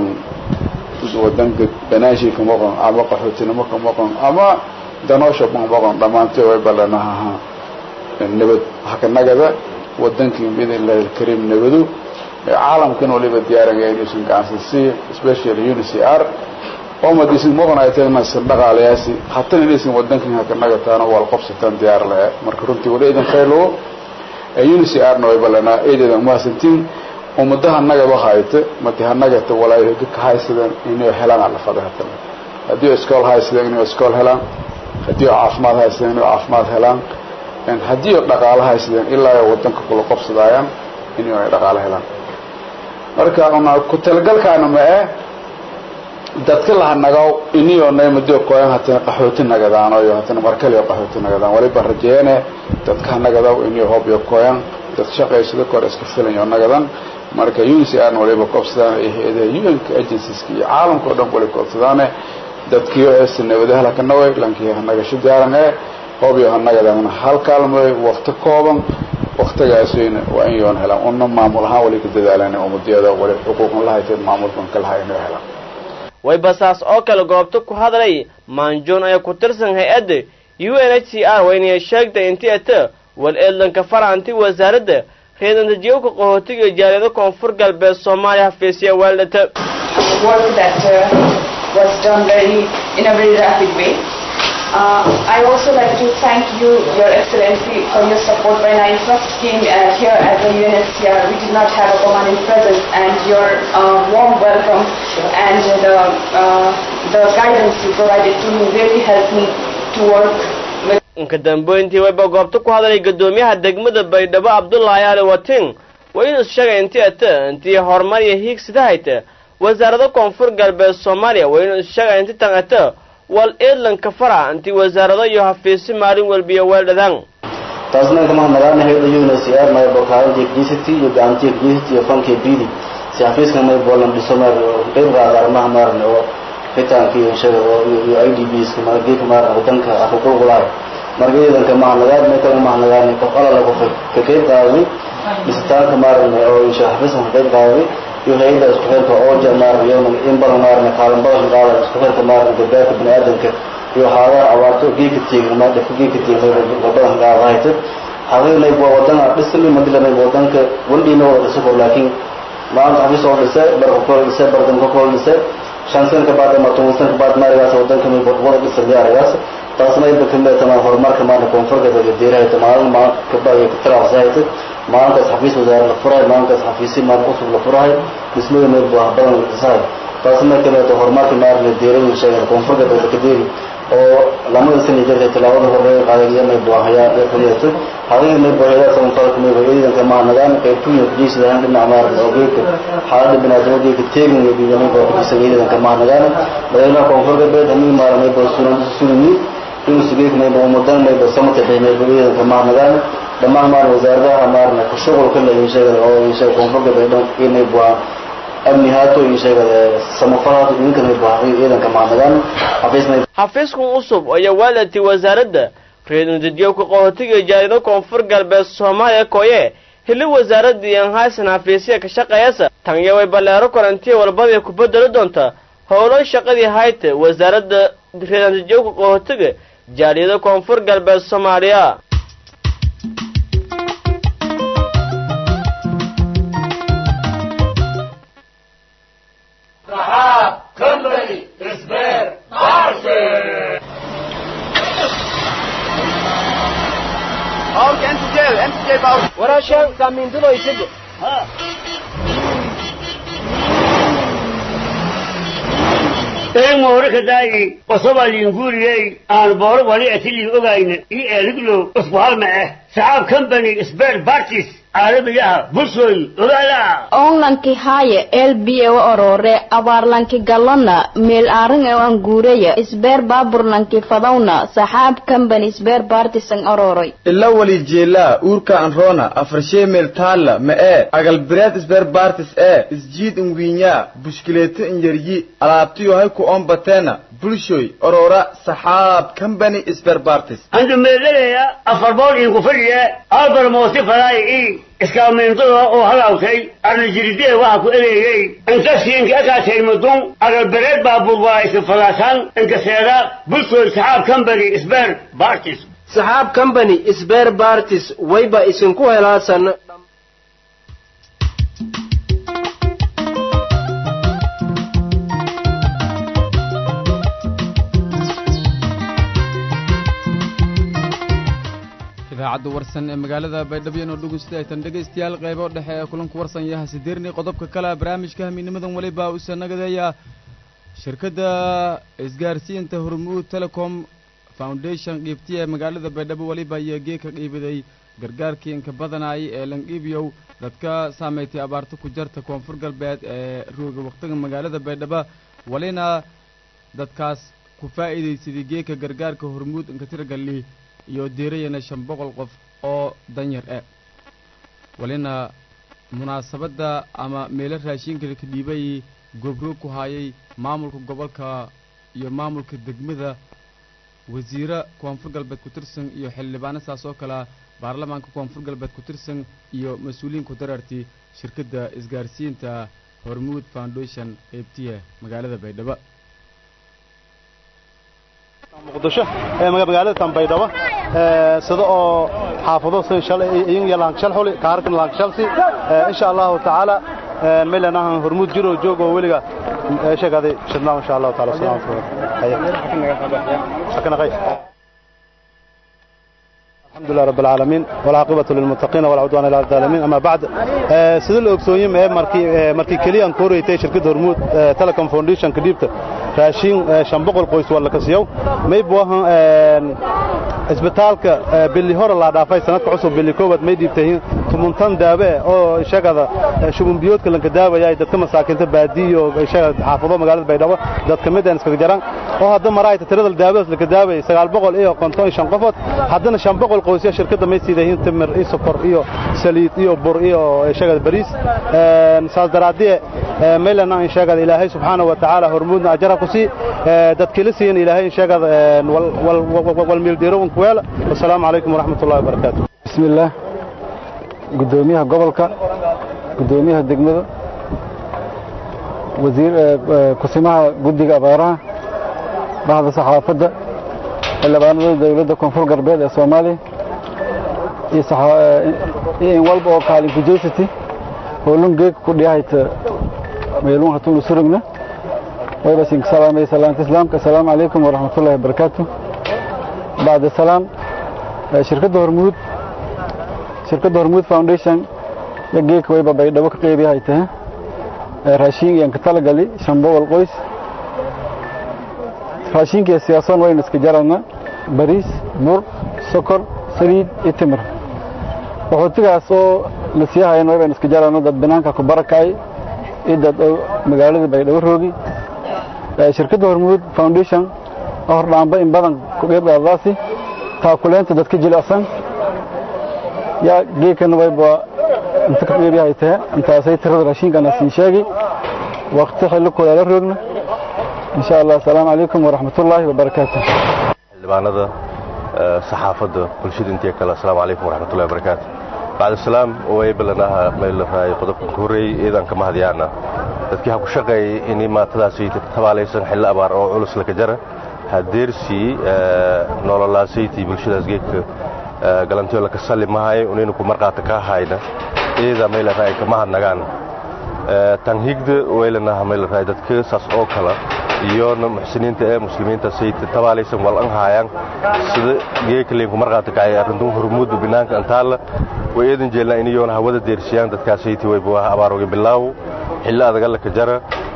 wadanka banaashi ka maqan ama qaxootinimo ka maqan ama danoosha ka maqan dhammaantay way balanaha nabad hakanagada wadankii biidnillahi alkariim nabadu caalamkan waliba diyaaraya inuusan gacansan siiyo especially unicr oo madiisin maqan ay tahay nasan dhaqaalayaasi hatana inaysan wadankan hakanagataano wal qabsataan diyaar lahe marka runtii wali idan khaylowo unicr-na way balanaa eedeedan mahadsantiin ummadaha nagaba hayta madi hanagata walaayo hogga ka haysadeen inay helaan alafada hatana haddii oo iskool haysadeen inay iskool helaan haddii oo caafimaad haysadeen inay caafimaad helaan haddii oo dhaqaalo haysadeen ilaa ay wadanka kula qabsadaayaan inay ay dhaqaalo helaan marka una ku talagalkaana ma eh dadka lahanagaw iniyo naymado koyan hatana qaxooti nagadaan iyo hatana markale qaxooti nagadaan waliba rajeeyane dadka hanagadaw iniyo hoob iyo koyan dad shaqaysada kor iska filayo nagadan marka unicr waliba koobsadaan ay hay-adaha un-ka agencies iyo caalamka o dhan wali koobsadaane dadkiyo heesta nabadahala ka naway lankii hanagasho diyaaran ee hoob iyo hanagadan hal kaalmoy wakti kooban waktigaasweyna waa in yoon helaan una maamul ahaan wali ka dadaalan umadiyada wali xuquuqan lahayteed maamulkan ka lahay inay helaan waybasaas oo kale goobta ku hadlay maanjoon ayaa ku tirsan hay-adda u n h c r waynaya sheegtay intii ata wal eedlanka faraanti wasaaradda reedantajiyowka qaxootiga jaaliyado koonfur galbeed soomaaliya hafiisya weeldhata work that uh, was done very in a very rapid way. Uh, I also like to thank you, Your Excellency, for your support. When I first came uh, here as a UNHCR, we did not have a permanent presence, and your uh, warm welcome and the, uh, the guidance you provided to me really helped me to work with inka dambeyntii wayba goobta ku hadlay guddoomiyaha degmada baydhabo cabdullaahi ali watin waa inuu sheegay intii ata intii horumar iyo hiigsida hayta wasaarada koonfur galbeed soomaaliya waa inuu sheegay inti tan ata wal eedlanka fara intii wasaarado iyo hafiisi maalin walbiyo weeldhadaan taasna kama nagaana hayda UNHCR may bokaaladii GCT iyo gacantii GCT iyo fankii bidi si xafiiska may bolan dhiso mar qeyb qaada arrimaha maaran oo xitaanka iyo shada oo iyo IDBs kuma geedka maaran wadanka xuquuq u lahay marka iidanka ma nagaad may kala ma nagaani qof ala lagu ka qeyb qaaday dhisitaanka maaran oo insha xafiiska ka qeyb qaaday iyo hayda isku xirka oo jamaar iyo in badan maaran kaalan badan qaada isku xirka maaran gabaadka bini'aadanka iyo xaaladaha abaarto geedka tiigan ma dhafka geedka tiigan badan qaada hayta xaqiiqnay waa wadana dhismi madilanay wadanka wandhiina wada dhiso laakiin maanta xafiis oo dhisay barka kor dhisay bardan ka kor dhisay shan san ka baad ama toban san ka baad maarigaas wadanka may wada dhisay diyaarigaas taasna ay bakan bay tamaan horumarka maanta koonfurka dadka diirahay tamaan ma ka baagay ka taraasayta maalintaas xafiis wasaare la furahay maalintaas xafiisi maalin cusub la furahay dhismada meel baa badan la dhisahay taasna ka mid horumarka maarna diirahay sheegay koonfurka dadka diiri oo lamada sani jirtay tilaawada horreeya qaadagaya may buahayaan ee kuliyata hadii may buahayaan san falka may buahayaan kama nagaan qaybtuya kujisada han dhinac maar oo geedka xaalada binaadamo geedka teegin iyo biyamay baa kujisa geedan kama nagaan madaxweynaha koonfurka beed hamii maara may baa sunan sunani inuu sigeek may baa umudan may baa samata bay may baa geedan kama nagaan dhammaan maar wasaaradaha maarna ku shughulka la sheegay oo sheegay koonfurka beed inay baa amni haato iyo sheegada samafalaato idinkan may baa ciidanka maanagaan xafiisnay xafiiskan cusub ayaa waalatay wasaaradda reedunjadiyowka qaxootiga jaaliyado koonfur galbeed soomaaliya koye hili wasaaradii aan haysan xafiisya ka shaqeeyasa tanya way balleero korantiya walbada ku bedeli doonta howlo shaqadii hayta wasaaradda reedunjadiyowka qaxootiga jaaliyado koonfur galbeed soomaaliya Company is there. Marching! Bawrka inta jeel inta jeel bawrka waraashaan saamiintudo isaga een moore ka daayi qosoba liinguuriyey aan booro wali atilii ogayna io eeliglow isku halma ah saxaab company sbert bartis caalamiga ah bulshooy ogaala onlanki haaye elbiyewa orore abaarlanki galona meel aarin e an guureya isbeer baaburlanki fadawna saxaab company isbeer bartisan ororoy ila wali jeelaa uurka anroona afarshee meel taalla ma ee agalbireed isbeer bartis ee isjiid inwiinyaa bushkileeto inyaryi alaabtiyo hay ku ombateena bulshoy orora saxaab company isbeer bartis andu meelalaya afar bool iinku fadhiya albar moosi fadaay i iskaameentada oo halawtay arnajiridee waxa ku eleeyey inkasiinka akaatay mudun agalbereed baabuur waa isin fadaasan inkaseeda bulshooy saxaab company isbeer bartis saxaab company isbeer bartis wayba isinku helaasan idaacadda warsan ee magaalada baydhabo oo dhegeysta aytan dhegaystayaal qaybo dhexe ee kulanku warsan yaha sideerni qodobka kale barnaamijka hamiinimadan waliba uu sanagadeeya shirkadda isgaarsiinta hormuud telecom foundation qiibtiya ee magaalada baydhabo waliba iyo geeka qiibiday gargaarkii inka badanay ee lanqiibiyow dadka saameeytay abaarta ku jarta koonfur galbeed ee rooga waqtiga magaalada baydhabo walina dadkaas ku faa'iidaysaday geeka gargaarka hormuud inka tiragali iyo deerayana shan boqol qof oo danyar eh walina munaasabadda ama meelo raashinka ka dhiibay goobroog ku haayay maamulka gobolka iyo maamulka degmada wasiire koonfur galbeed ku tirsan iyo xildhibaano saas oo kalea baarlamaanka koonfur galbeed ku tirsan iyo mas-uuliyiin ku dareertay shirkadda isgaarsiinta hormuud foundation eebtiya magaalada baydhabo muqdisho ee magaalada tanbaydhabo sida oo xaafado sin shalay iyin yalaan shal xuli kaarkan laan shalsi insha Allah taala meelana hormuud jiro joogo weliga sheegaaday shidnaa insha Allah taala salaam alaykum الحمد لله رب العالمين والعاقبة للمتقين ولا عدوان إلا على الظالمين أما بعد سيد الأكسوين ما مركي مركي كليان كوريتي شركة هرمود تيليكوم فاونديشن كديبت raashin shan boqol qoys waa la kasiyow may buahan isbitaalka bili hore la dhaafay sanadka cusub bili koowaad may dhiibtahin tumuntan daabe oo ishagada shubun biyoodka lanka daawaya dadka masaakinta baadiyo ishagada xaafado magaalada baydhabo dad ka mid aan iskaga jaran oo hadda maraayta tirada daawadaas lanka daaway sagaal boqol iyo konton shan qofood haddana shan boqol qoysya shirkadda may siidahin timir iyo sokor iyo saliid iyo bur iyo ishagada bariis saas daraadie maylana ishagada ilaahay subxaanahu wa tacaala hormuudna ajara kusi dadkii la siiyan ilaahay sheegada wal miildiro unkuweela wasalaamu calaykum waraxmat ullahi wabarakaatu bismi illaah guddoomiyaha gobolka guddoomiyaha degmada wasiir kusimaha guddiga abaaraha bahda saxaafadda xildhibaanada dowladda koonfur galbeed ee soomaaliya iyo in walba oo kaalinku jeysati hoolun geeg ku dhiyahayta meelun hatunu surugna ويبسين سلام سلام إسلام السلام عليكم ورحمة الله وبركاته بعد السلام شركة هرمود شركة هرمود فاونديشن يجيك ويبا بيدبا كقيبي هايته راشين ينكتال قالي شنبو والقويس راشين كي سياسان وين اسكجارنا باريس بور سكر سريد اتمر وحوتيغاas oo la sii hayeen wayban iska jarano dad banaanka ku barakay iyo dad magaalada baydhabo roogi shirkadda hormuud foundation oo hordhaanba in badan ku qeybgaadaasi taakuleenta dadka jilicsan yaa geekana wayba inta ka qeybiyahay tahe intaasay tirada raashinkana siin sheegi waqti xilli kuleela roogna insha allah asalaamu calaykum waraxmatullaahi wabarakaatu xildhibaanada saxaafadda bulshada intii kale asalaamu calaykum waraxmatullahi wabarakaatu bacd salaam way balanaha meelraay qodobka ku horeeyay iidan kama hadyaana dadkii ha ku shaqeeyay in maatadaasi tabaalaysan xilli abaar oo culus laka jara hadeersii nololaasayti bulshadaas geedka galantiyo laka salli mahay unaynu ku marqaata ka hayna iida meelraay kama hadnagaan tan higda waylanaha meelraay dadka saas oo kala iyona muxsiniinta ee muslimiinta sayta tabaalaysan wal an haayaan sida geekaleynku marqaata kacay arrintu hormuudba binaanka antaalla way eedan jeelnaa in iyoona hawada deersiyaan dadkaas sayti wayba waa abaarooga bilaaw xilli adaga laka jara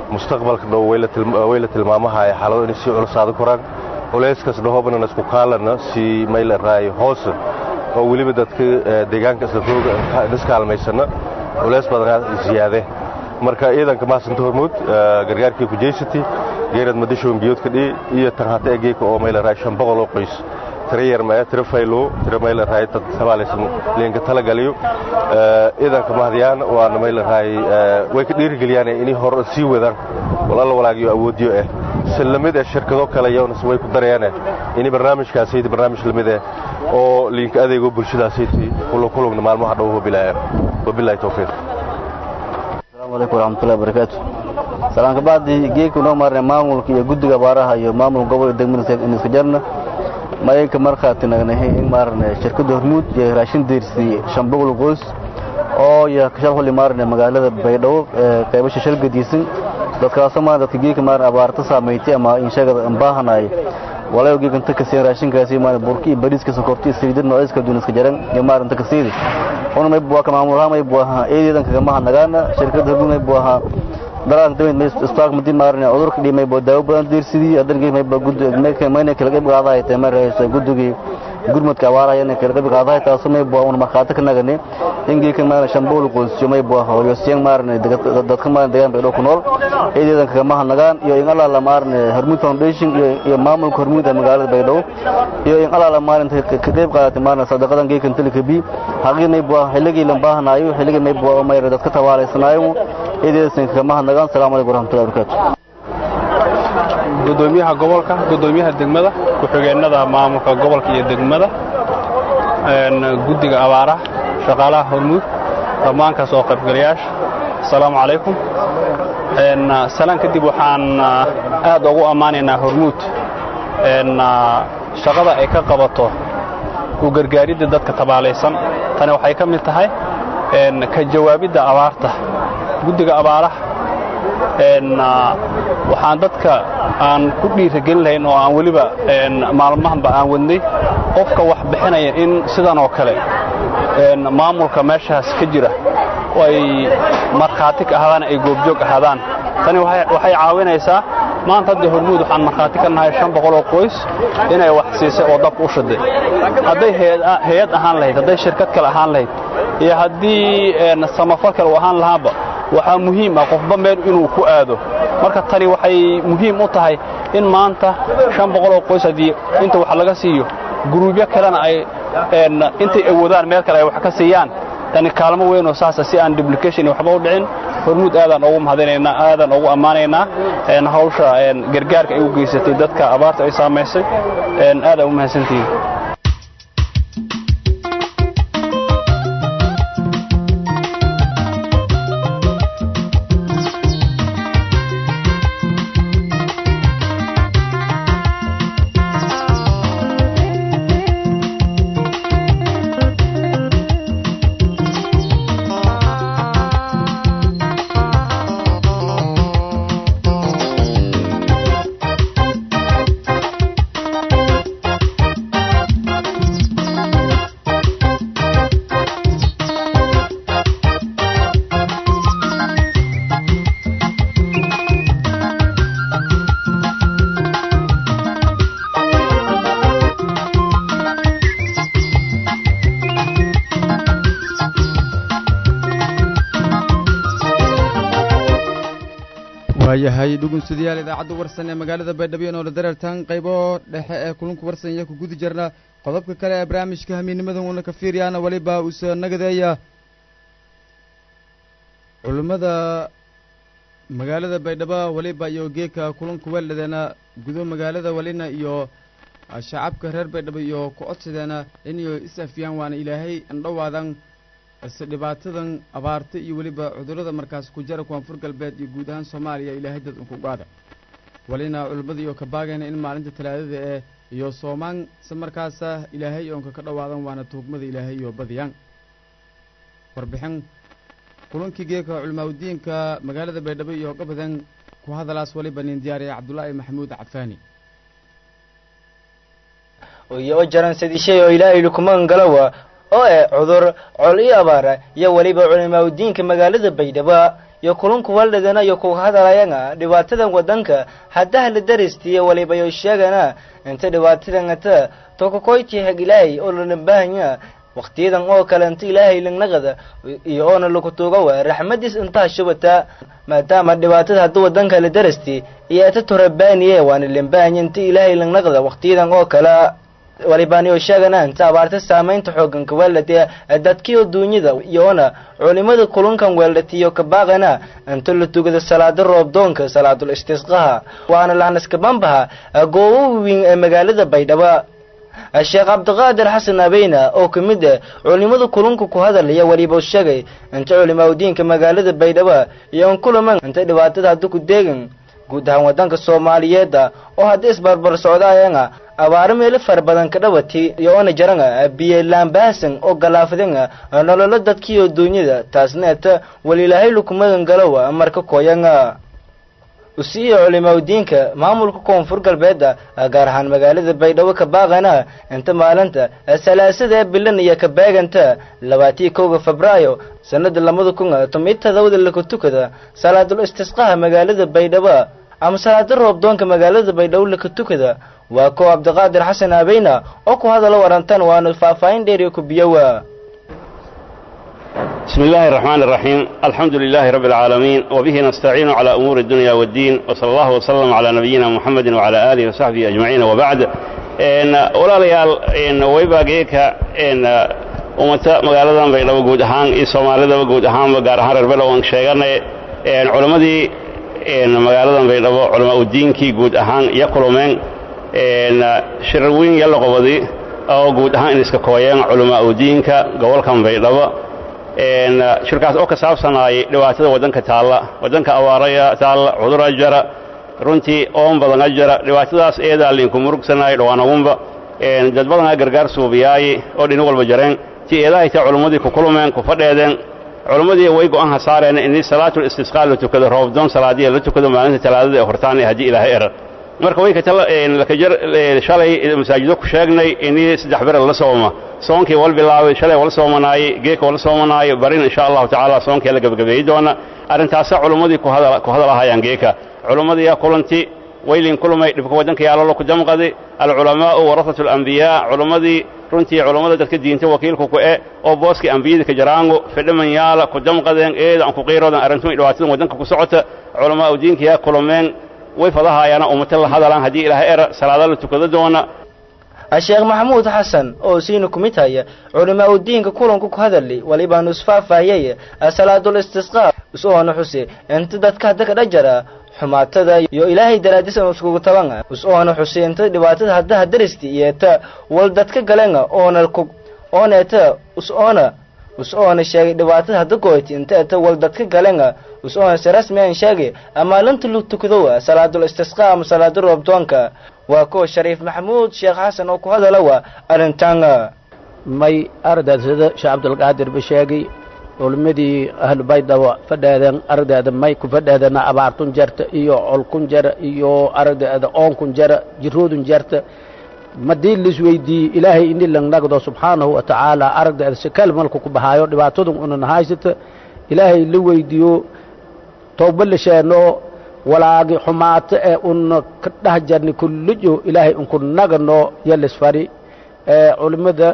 mustaqbalka dhow way la tilmaamahay xaalado inay sii culusaada koraan culayskaas dhahoobana isku kaalana si mayla raayo hoose oo weliba dadka deegaanka isla rooga iskaalmaysana culays badanaa ziyaade marka ciidanka maasanta hormuud gargaarkii kujeysati geerad madashoon biyoodka dhii iyo tan hata egeeka oo mayla raayo shan boqol oo qoys tira yarmaya tira faylo tira mayla raay dad sabaalaysan leenka talagaliyo ciidanka mahdiyaan waana mayla raay way ka dhiirigeliyaan inay hor sii wadaan walalla walaagiyo awoodiyo eh si lamid eh shirkado kale iyaguna way ku dareene inay barnaamijkaasaydi barnaamij lamid eh oo liinka adeego bulshadaasaydi kulo kulugna maalmaha dhow hobilaa wabillahi tawfiiq asalaamu calaykum waraxmatullahi wabarakaatu salaanka bacdi geedka noo maarnay maamulka iyo guddiga abaaraha iyo maamulka gobol degmada iska jarna mayanka markhaati nagnahay in maarne shirkadda hormuud iyo raashin deyrsi shan boqol qoys oo iyo kashal xulli maarne magaalada baydhabo qaybasha shal gadiisan dadkaasoo maarne dadka geedka maarne abaarta saameeytay ama inshagada ambaahanay walayo geedkan ta kaseen raashinkaasi maarne burki iyo bariiska sonkorti iyo saliidad noocyada kala duwan iska jaran iyo maarne ta kasiidi una may buwa ka maamulaha may buwaha eedeedan kagamaha nagaana shirkadda hormuud may buwaha daraanka damid may isbitaal madi maarne cudurka dhimay boo daawo badan diirsidii adan geed may ba gud may mayna kala qayb qaadahay tay mar hayso gudugii gurmadka awaaraya inay kala qayb qaadahay taasoo may boo una markhaati ka nagane in geedkan maarne shambool qoysyo may boo hooyo siyang maarne dadka maarne deegaan bay dhow ku nool eedeedan kagamaha nagaan iyo in allaala maarne hormuud foundation iyo iyo maamulka hormuud ee magaalada baydhabo iyo in allaala maalinta ka qayb qaadatay maarne sadaqadan geedkan tilika bi haqii may boo xilligii la baahanaayo xilligii may boo may dadka tawaalaysanaayo eedeedan kagamaha nagaan salaamu calaykum waraxmatullahi wabarakaatu gudoomiyaha gobolka gudoomiyaha degmada ku-xigeenada maamulka gobolka iyo degmada guddiga abaaraha shaqaalaha hormuud dhammaan ka soo qaybgalayaasha asalaamu calaykum salaan kadib waxaan aad ugu ammaanaynaa hormuud shaqada ay ka qabato u gargaaridda dadka tabaalaysan tani waxay ka mid tahay ka jawaabidda abaarta guddiga abaaraha waxaan dadka aan ku dhiiragelin lahayn oo aan weliba maalmahanba aan wadnay qofka wax bixinaya in sidan oo kale maamulka meeshaas ka jira ay markhaati ka ahaadaan ay goobjoog ahaadaan tani waxay caawinaysaa maanta hadda hormuud waxaan markhaati ka nahay shan boqol oo qoys inay wax siisay oo dabka u shaday hadday hay-ad ahaan lahayd hadday shirkad kale ahaan lahayd iyo haddii samafal kale uu ahaan lahaanba waxaa muhiim ah qofba meel inuu ku aado marka tani waxay muhiim u tahay in maanta shan boqol oo qoys haddii inta wax laga siiyo guruubyo kalena ay intay awoodaan meel kale ay wax ka siiyaan tani kaalmo weyn oo saasa si aan duplication waxba u dhicin hormuud aadaan ugu mahadinaynaa aadaan ugu ammaanaynaa hawsha gargaarka ay u geysatay dadka abaarta ay saamaysay aadaan u mahadsantihiin waayahay dhugunsudayaal idaacadda warsan ee magaalada baydhabo noola dareertaan qaybo dhexe ee kulunka warsan iyo ku gudi jirna qodobka kale ee barnaamijka hamiidnimadan uuna ka fiiriyaana weliba uusoo nagadeeya culimmada magaalada baydhabo weliba iyo geeka kulunka weeldhadeena gudo magaalada welina iyo shacabka reer baydhabo iyo ku codsadeena inay is afiyaan waana ilaahay andhowaadan ise dhibaatadan abaarta iyo weliba cudurrada markaas ku jara koonfur galbeed iyo guud ahaan soomaaliya ilaahay dad unku gaada walina culimmada iyo ka baagayna in maalinta talaadada ee iyo soomaan se markaasa ilaahay oonka ka dhowaadan waana tuugmada ilaahay iyo badiyaan warbixin kulankii geeka culimaaudiinka magaalada baydhabo iyo gabadan ku hadalaas waliba nin diyaariya cabdulaahi maxamuud cafaani iyo jaran sadishay oo ilaahay lukumaan galawa oo eh cudur col iyo abaara iyo weliba culimaaudiinka magaalada baydhabo iyo kulunku waldhadana iyo kuga hadlayana dhibaatadan wadanka haddaha la daristiya waliba yo sheegana inta dhibaatadan ata tokakoyti hag ilaahay oo lana baahanya waqtiyadan oo kale inta ilaahay langnaqada iyo oona lagu tuuga waa raxmadiis intaa shubata maadaama dhibaatada hadda wadanka la darasti iyo ata torabaaniye waana lanbaahanya inta ilaahay langnaqda waqtiyadan oo kale walibaaniyo sheegana inta abaarta saamaynta xooganka weeldhate dadkiyo duunyada iyoona culimada kulunkan weeldhatiyo kabaaqana inta la tugada salaada roobdoonka salaadul istisqaha waana lahnaskabambaha goobo weyn ee magaalada baydhabo sheekh cabdiqaadir xasan abeyna oo ka mid ah culimada kulunka ku hadalaya weliba sheegay inta culimaadudiinka magaalada baydhabo iyo an kulaman inta dhibaatada hadda ku deegan guud ahaan wadanka soomaaliyeeda oo hadda isbarbar socdaayana abaaro meelo fara badan ka dhawati iyo oona jaranga biyo laambaasan oo galaafadanga nololo dadkiiyo duunyada taasna eta walilaahay lukumadan galowa marka koyanga usiiyo culimaadudiinka maamulka koonfur galbeeda gaar ahaan magaalada baydhabo ka baaqana inta maalinta salaasada bilan iyo ka beeganta labaatiyo kowga febraayo sanada labada kun tomiyo todobada laka tukada salaadul istisqaha magaalada baydhabo ama salaada roobdoonka magaalada baydhabo laka tukada waa ko cabdiqaadir xasan abeyna oo ku hadalo warantan waana faahfaahin dheeriyo ku biyowa بسم الله الرحمن الرحيم الحمد لله رب العالمين وبه نستعين على أمور الدنيا والدين وصلى الله وسلم على نبينا محمد وعلى آله وصحبه أجمعين وبعد إن ولا ليال إن ويبا جيكا إن ومتى مقالة بيلو جود هان إيه سومالي جود هان وقار هان ربلا وان شيغان إن علماء دي إن مقالة بيلو علماء الدين كي جود هان يقولوا من إن شروين يلا قبضي أو جود هان إن إسكاكوين علماء الدين كا قول كان بيلو shirkaas oo ka saabsanaayay dhibaatada waddanka taalla waddanka awaaraya taalla cudura jara runtii oon badana jara dhibaatadaas eedaa liinku murugsanaayo dhawaanagunba dad badanaa gargaar suubiyaaye oo dhini walba jareen ti eedahay ta culummadii ku kulmeen ku fadheedeen culummadii way go'aan ha saareen in salaatul istisqaa la tukado roobdoon salaadiya la tukado maalinta talaadada ee hortaan haddii ilaahay era marka way lakajar shalay masaajido ku sheegnay inii saddex bere la sooma soonkii wal bilaabay shalay wala soomanaayey geeka wala soomanaayo barin insha allahu tacaala soonkii la gebagabeeyi doona arrintaasa culummadii ku hadalahayaan geeka culummadii kulanti waylin kulmay dhibka waddanka yaalalo ku damqadi alculamaa'u warasatu alambiyaa culummadii runtii culummada dadka diinta wakiilku ku e oo booskii ambiyada ka jaraango fidhaman yaala ku damqadeen eeda aan ku qiiroodan arrintu dhibaatadan waddanka ku socota culamaa'u diinkiyaa kulmeen way fadahayaana ummata la hadalaan haddii ilaahay era salaada la tukado doona sheekh maxamuud xasan oo siina ku mid haya culimaa udiinka kulanku ku hadali walibaanu isfaahfaahiyay salaadul istisqaa usoona xuse inta dadka hadda ka dhajara xumaatada iyo ilaahay daraadis aan iskugu taban usoona xuse inta dhibaatada haddaha daristi iyo ta wal dadka galenga oona ku oona eta usoona usoona sheegay dhibaatada hadda goyti inta eta wal dadka galenga usoona si rasmi aan sheegay amaalinta lu tukado salaadul istisqaa ama salaada roobdoonka waa kuwa shariif maxamuud sheekh xasan oo ku hadala waa arrintan may ardaad sida sheekh cabdulqaadir ba sheegay culimmadii ahlu baydhabo fadheedeen aragdeeda may ku fadheedana abaartun jarta iyo colkun jara iyo aragdeeda oonkun jara jiroodun jarta madii lisweydiiyey ilaahay ini langnagdo subxaanahu wa tacaala aragdeeda sikal malku ku bahaayo dhibaatadun unan haysata ilaahay la weydiiyo towba la sheeno walaagi xumaato ee un ka dheh jarni kullijo ilaahay unku nagano yalisfari culimmada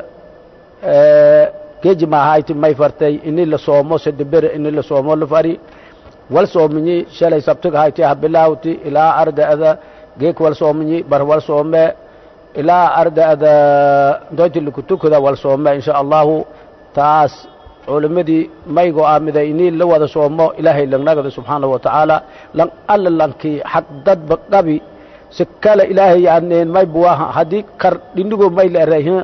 geji maahayti may fartay ini la soomo sedebere ini la soomo la fari wal soominyi shalay sabtiga hayti ha bilaawti ilaa ardaada geek wal soominyi bar wal soome ilaa ardaada doyti likutukada wal soome insha allahu taas culimmadii may go'aamiday inii la wada soomo ilaahay langnagada subxaanahu wa tacaala lan alla lankii xaq dadba qabi si kale ilaahay yaaneen may buwaha haddii kar dhindigo may la erayhin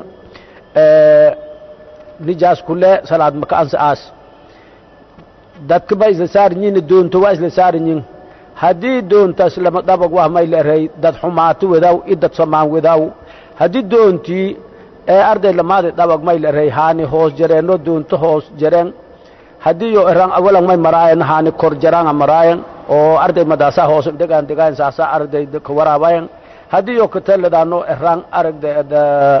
nijaas kule salaad maka ansa aas dadka ba isla saarinyin doonto waa isla saarinyin haddii doontaas lama dhabag wah may la eray dad xumaato wadaw i dad samaan wadaw haddii doontii ee arday lamaadi dhabag may la eray haani hoos jareenno doonto hoos jareen haddii yo eran awalan may maraayan haani kor jaraanga maraayan oo arday madaasa hoos degaan degaan saasa arday ka waraabayan haddii yo kateladaano eran aragda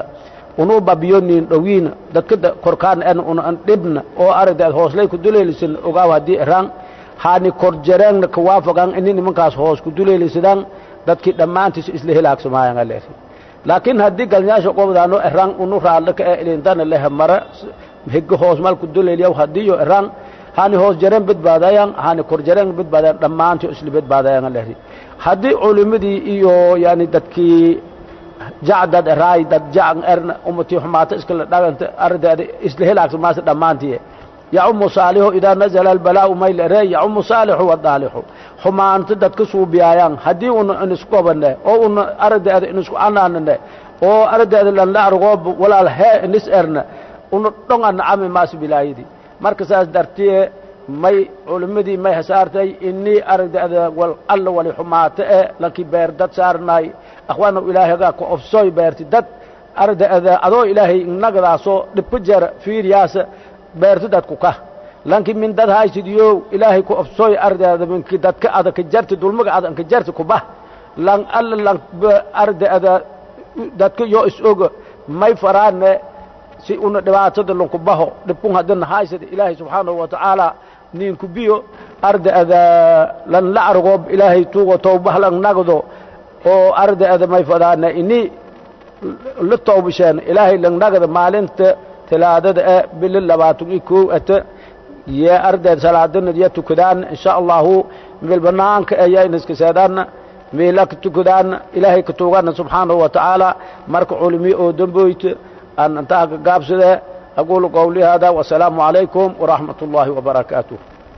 unuu babiyonin dhowiina dadka korkaan en una an dhibna oo aragdeed hooslay ku duleelisan ogaaw haddii eraan haani korjareengna kawaafagan ini nimankaas hoos ku duleelisadaan dadkii dhammaantiis isla helaagsamaayan aleeri laakiin haddii galnyaasha qobdaano eraan unu raadla ka e ilintana lehe mara higga hoos mal ku duleeliyaw hadiiyo eraan hani hoos jareen badbaadayan hani kor jareen badbaadayan dhammaantii isla badbaadayan aleeri haddii culimadii iyo yani dadkii jacdad eraay dad jacan erna umatii xumaata iskala dhaganta ardeeda isla helaagsamaasa dhammaantii yacumu saalixu idaa nazala albalaa'u mayl ere yacumu saalixu wadaalixu xumaanta dadka suubiyaayaan haddii una inisku qabane oo una aragdeeda inisku anaanane oo aragdeeda lanla argoob walaal hee inis erna una dhonga nacami maas bilaayidi marka saas dartiye may culimadii may hasaartay inii aragdeeda wal alla wali xumaata e lankii beer dad saarnaay akhwaana ilaahagaa ku ofsooy beerti dad aragdeeda adoo ilaahay nagadaasoo dhibka jara fiiriyaasa beerti dadku ka lanki min dad haysidiyo ilaahay ku ofsooy ardeeda minki dadka adaka jarti dulmaga adanka jarti kubah lan alla lan ardeeda dadka yo is oga may faraane si una dhibaatada lanku baho dhibkun hadana haysada ilaahay subxaanahu watacaala ninku biyo ardeeda lan la argoob ilaahay tuugo towbah lan nagdo oo ardeeda may fadaane ini la towbasheen ilaahay lan nagda maalinta talaadada e bili labaatan iyo kow ata ye ardeed salaadana ya tukadaan insha allahu meel banaanka eya inaska seedaana meela ka tukadaana ilaahay ka tuugana subxaanahu watacaala marka culimi oo damboyta aan intaa ka gaabsade aqulu qawli hada wasalaamu calaykum waraxmat ullahi wabarakaatuh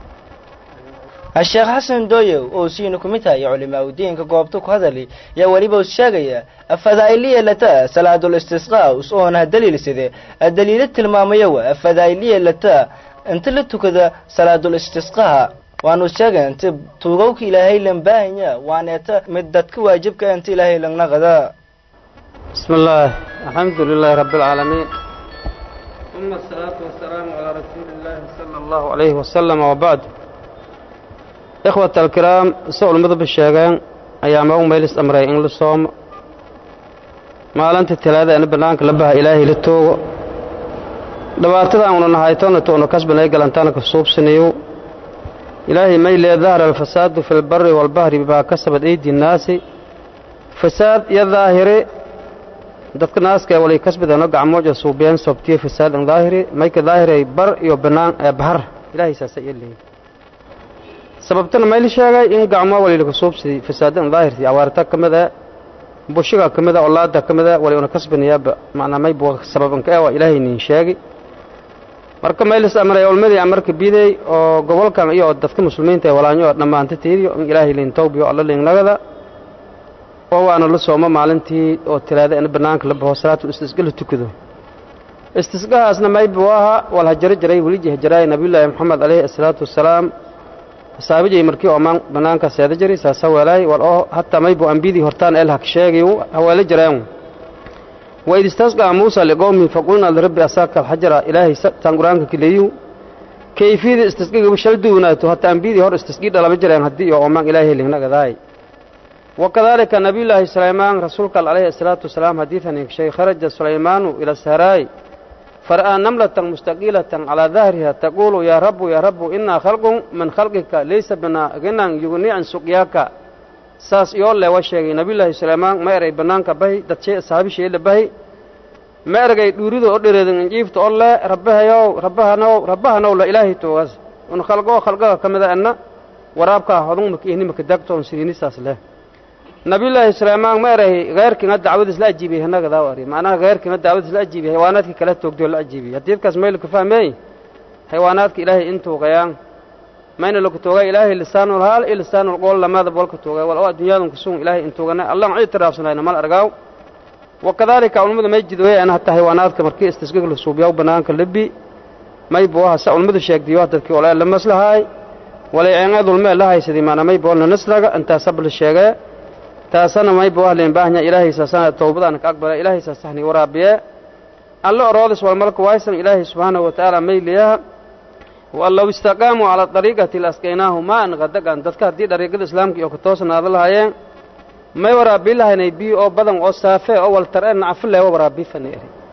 sheekh xasan dooyow oo siina ku mid haya culimaa udiinka goobta ku hadali yaa weliba us sheegaya afadaa'iliya lata salaadul istisqaa us oona daliilsade daliilo tilmaamayowa afadaa'iliya lata inta la tukada salaadul istisqaha waanu sheegay inta tuugowka ilaahay lan baahanya waaneeta mid dadka waajibka inta ilaahay lan naqada بسم الله الحمد لله رب العالمين ثم الصلاة والسلام على رسول الله صلى الله عليه وسلم وبعد إخوة الكرام سؤال مذهب الشيغان أيام أو ميلس أمري إن لصوم ما لنت الثلاثة أن بنانك لبها إلهي للتوغ dhibaatada aanu nahaytona toona kasbanay galantaana ka suubsanayo ilaahay may lee dahara alfasaadu fi lbari walbahri bimaa kasabad aydi nnaasi fasaad iyo daahiri dadka naaska walay kasbadano gacmooja suubiyeen sobtiye fasaadan daahiri mayka daahiray bar iyo banaan ee bahar ilaahay saasa iyo leeyahy sababtana mayli sheegay in gacmo walilaka suubsidi fasaadan daahirti awaarta ka mid ee bushiga ka mid a olaada ka mid a wali una kasbanayaaba macnaa maybu sababanka ee waa ilaahay nin sheegi marka maylis amray olmadii amarka biday oo gobolkan iyo dadka muslimiinta ee walaanyo oo dhammaanta tiiriyo in ilaahay liin tawbiyo alla liin nagada oo waana la soomo maalintii oo talaada in banaanka la baxo salaatul istisqa la tukado istisqahaasna maybu aha wal hajaro jaray weliji hajaraay nabiyullaahi maxamed calayhi asalaatu wasalaam saabijay markii oo maan banaanka seeda jari saasa weelaay wal oo hataa maybu ambidii hortaan el hak sheegayu haweela jareen وإذ استسقى موسى لقومه فقلنا لرب أساك الحجر إلهي ستان قرآنك كليو كيفية استسقى بشل دوناته حتى أنبيدي هور استسقى دلا مجرين هدي ومان إلهي اللي هناك ذاي وكذلك نبي الله سليمان رسولك عليه الصلاة والسلام حديثا شيء خرج سليمان إلى السراي فرأى نملة مستقيلة على ظهرها تقول يا رب يا رب إنا خلق من خلقك ليس بنا غنى يغني عن سقياك saas iyoo le waa sheegay nabiyullaahi suleymaan ma eray bannaanka bahi dad shee saabisheela bahi ma ergay dhuurido o dhereedan injiifta oo le rabbahayow rabbahanow rabbahanow la ilaahay toogas un khalgoo khalgaga ka mida enna waraabkaa hodun maka ihni maka dagto on siriinisaas leh nabiyullaahi suleymaan ma eray heyrkiina dacwadiis la ajiibiyey hanagadaa ari macnaha heyrkiina dacwadiis la ajiibiyey haywaanaadkii kala toogdoo la ajiibiyey hadiidkaas mayl ka fahmeey haywaanaadka ilaahay intuu qayaan mayna laku toogay ilaahay lisaanul haal iyo lisaanul qool lamada bolka toogay wal oo adduunyadan kusugun ilaahay intuugana allah cid tiraafsanayna mal argaaw wakadalika ulmada may jidooye ana hataa haywaanaadka markii istisqiga la suubiyaw banaanka lebi may buaha sa ulmada sheegdiyo dadkii olaa la maslahaay walay eengeed ulmee la haysadii maana may boolna nasraga intaa sabla sheegee taasana may buah leen baahnya ilaahay saasana towbadana ka aqbala ilaahay saasahni waraabiye alla oroodis wal malka waysan ilaahay subxaanahu watacaala may liyaha waan low istaqaamuu calaa dariiqati lasqaynaahu maan qadagan dadka haddii dariiqada islaamka iyo ku toosnaada lahaayeen may waraabii lahaynay biyo oo badan oo saafe oo waltar e nacfo leewa waraabii fani eri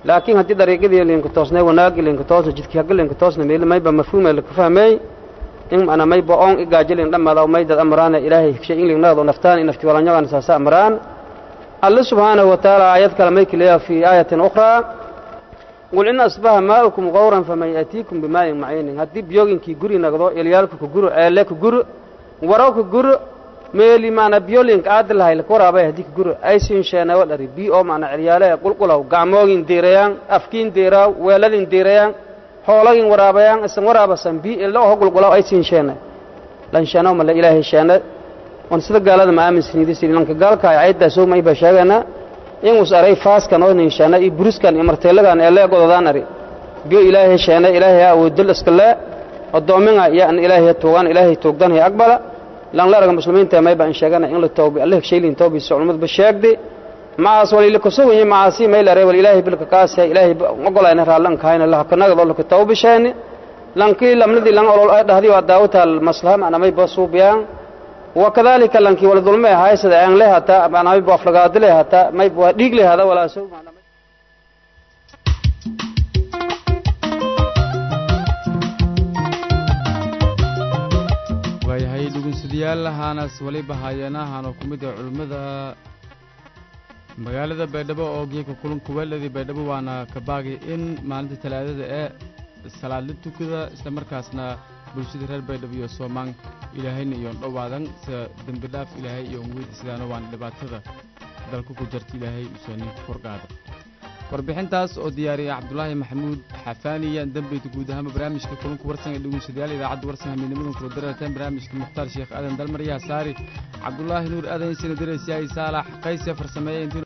laakiin haddii dariiqadii linka toosnay wanaagii linka toosna jidkii hagga linka toosna meel mayba mafhuuma laka fahmay in ana mayba oon igaajilin dhammaada maydad amraana ilaahay shay in lignado naftaan in nafti walanyagan saasa amraan alle subxaanahu wa tacaala aayad kale may kaleeya fi aayatin ukhraa qul in asbaha maa'ukum qawran faman ya'tiikum bimaa'in maciinin haddii biyoginkii guri nagdo ilyaalka ku guro eele ku guro waro ku guro meeli maana biyolinka aadi lahay laka waraabay haddii ka guro aysin sheeneewo dhari bi oo maana ciryaale qulqulaw gacmoogin diirayaan afkiin diiraaw weeladin diirayaan xoolagin waraabayaan isan waraabasan bi ila oo qulqulaw aysin sheene lan sheeno male ilaahay sheene on sida gaalada ma aaminsanidis lanka gaalka ay ayda soo may ba sheegana in us aray faaskan oo nin sheene iyo buruskan iyo marteelagan ee lee gododaan ari biyo ilaahay sheene ilaahay awoodil iskale odoominga iyo an ilaahay tuugan ilaahay tuugdan hay aqbala lan la raga muslimiinta may baan sheegana in la tawbi allah sheelin tawbi su'umad ba sheegdi maas wali la kusugan yahay maasi may la reebal ilaahay bilka kaas ilaahay ogolayna raalan kaayna la kanaga dol ka tawbi sheene lan ki lamnadi lan olol ay dhahdi waa daawata maslaha ana may basuubiyaan وكذلك لنكي ولا ظلمه هاي سد ان له هتا انا ما بفلغاد له هتا ما يبغى ديق له هذا ولا سو waayahay dhegeystayaal haanas waliba haayanahan oo ku mid ah culimmada magaalada baydhabo oo geeka kulanka weeladii baydhabo waana ka baagay in maalinta talaadada ee salaad la tukada isla markaasna bulshada reer baydhabo iyo soomaan ilaahayna iyoon dhowaadan sida dembi dhaaf ilaahay iyo weydiisadaana waana dhibaatada dalka ku jarta ilaahay usoonin korgaada warbixintaas oo diyaariyay cabdulaahi maxamuud xafaaniya dambeyda guud ahaanba barnaamijka kulanka warsan ee dhegeystayaal idaacadda warsan hamiidnimadan kula dararteen barnaamijka mukhtaar sheekh aadan dalmar yaa saari cabdulaahi nuur aadan sina dareysiyaay saalax qayse farsameeye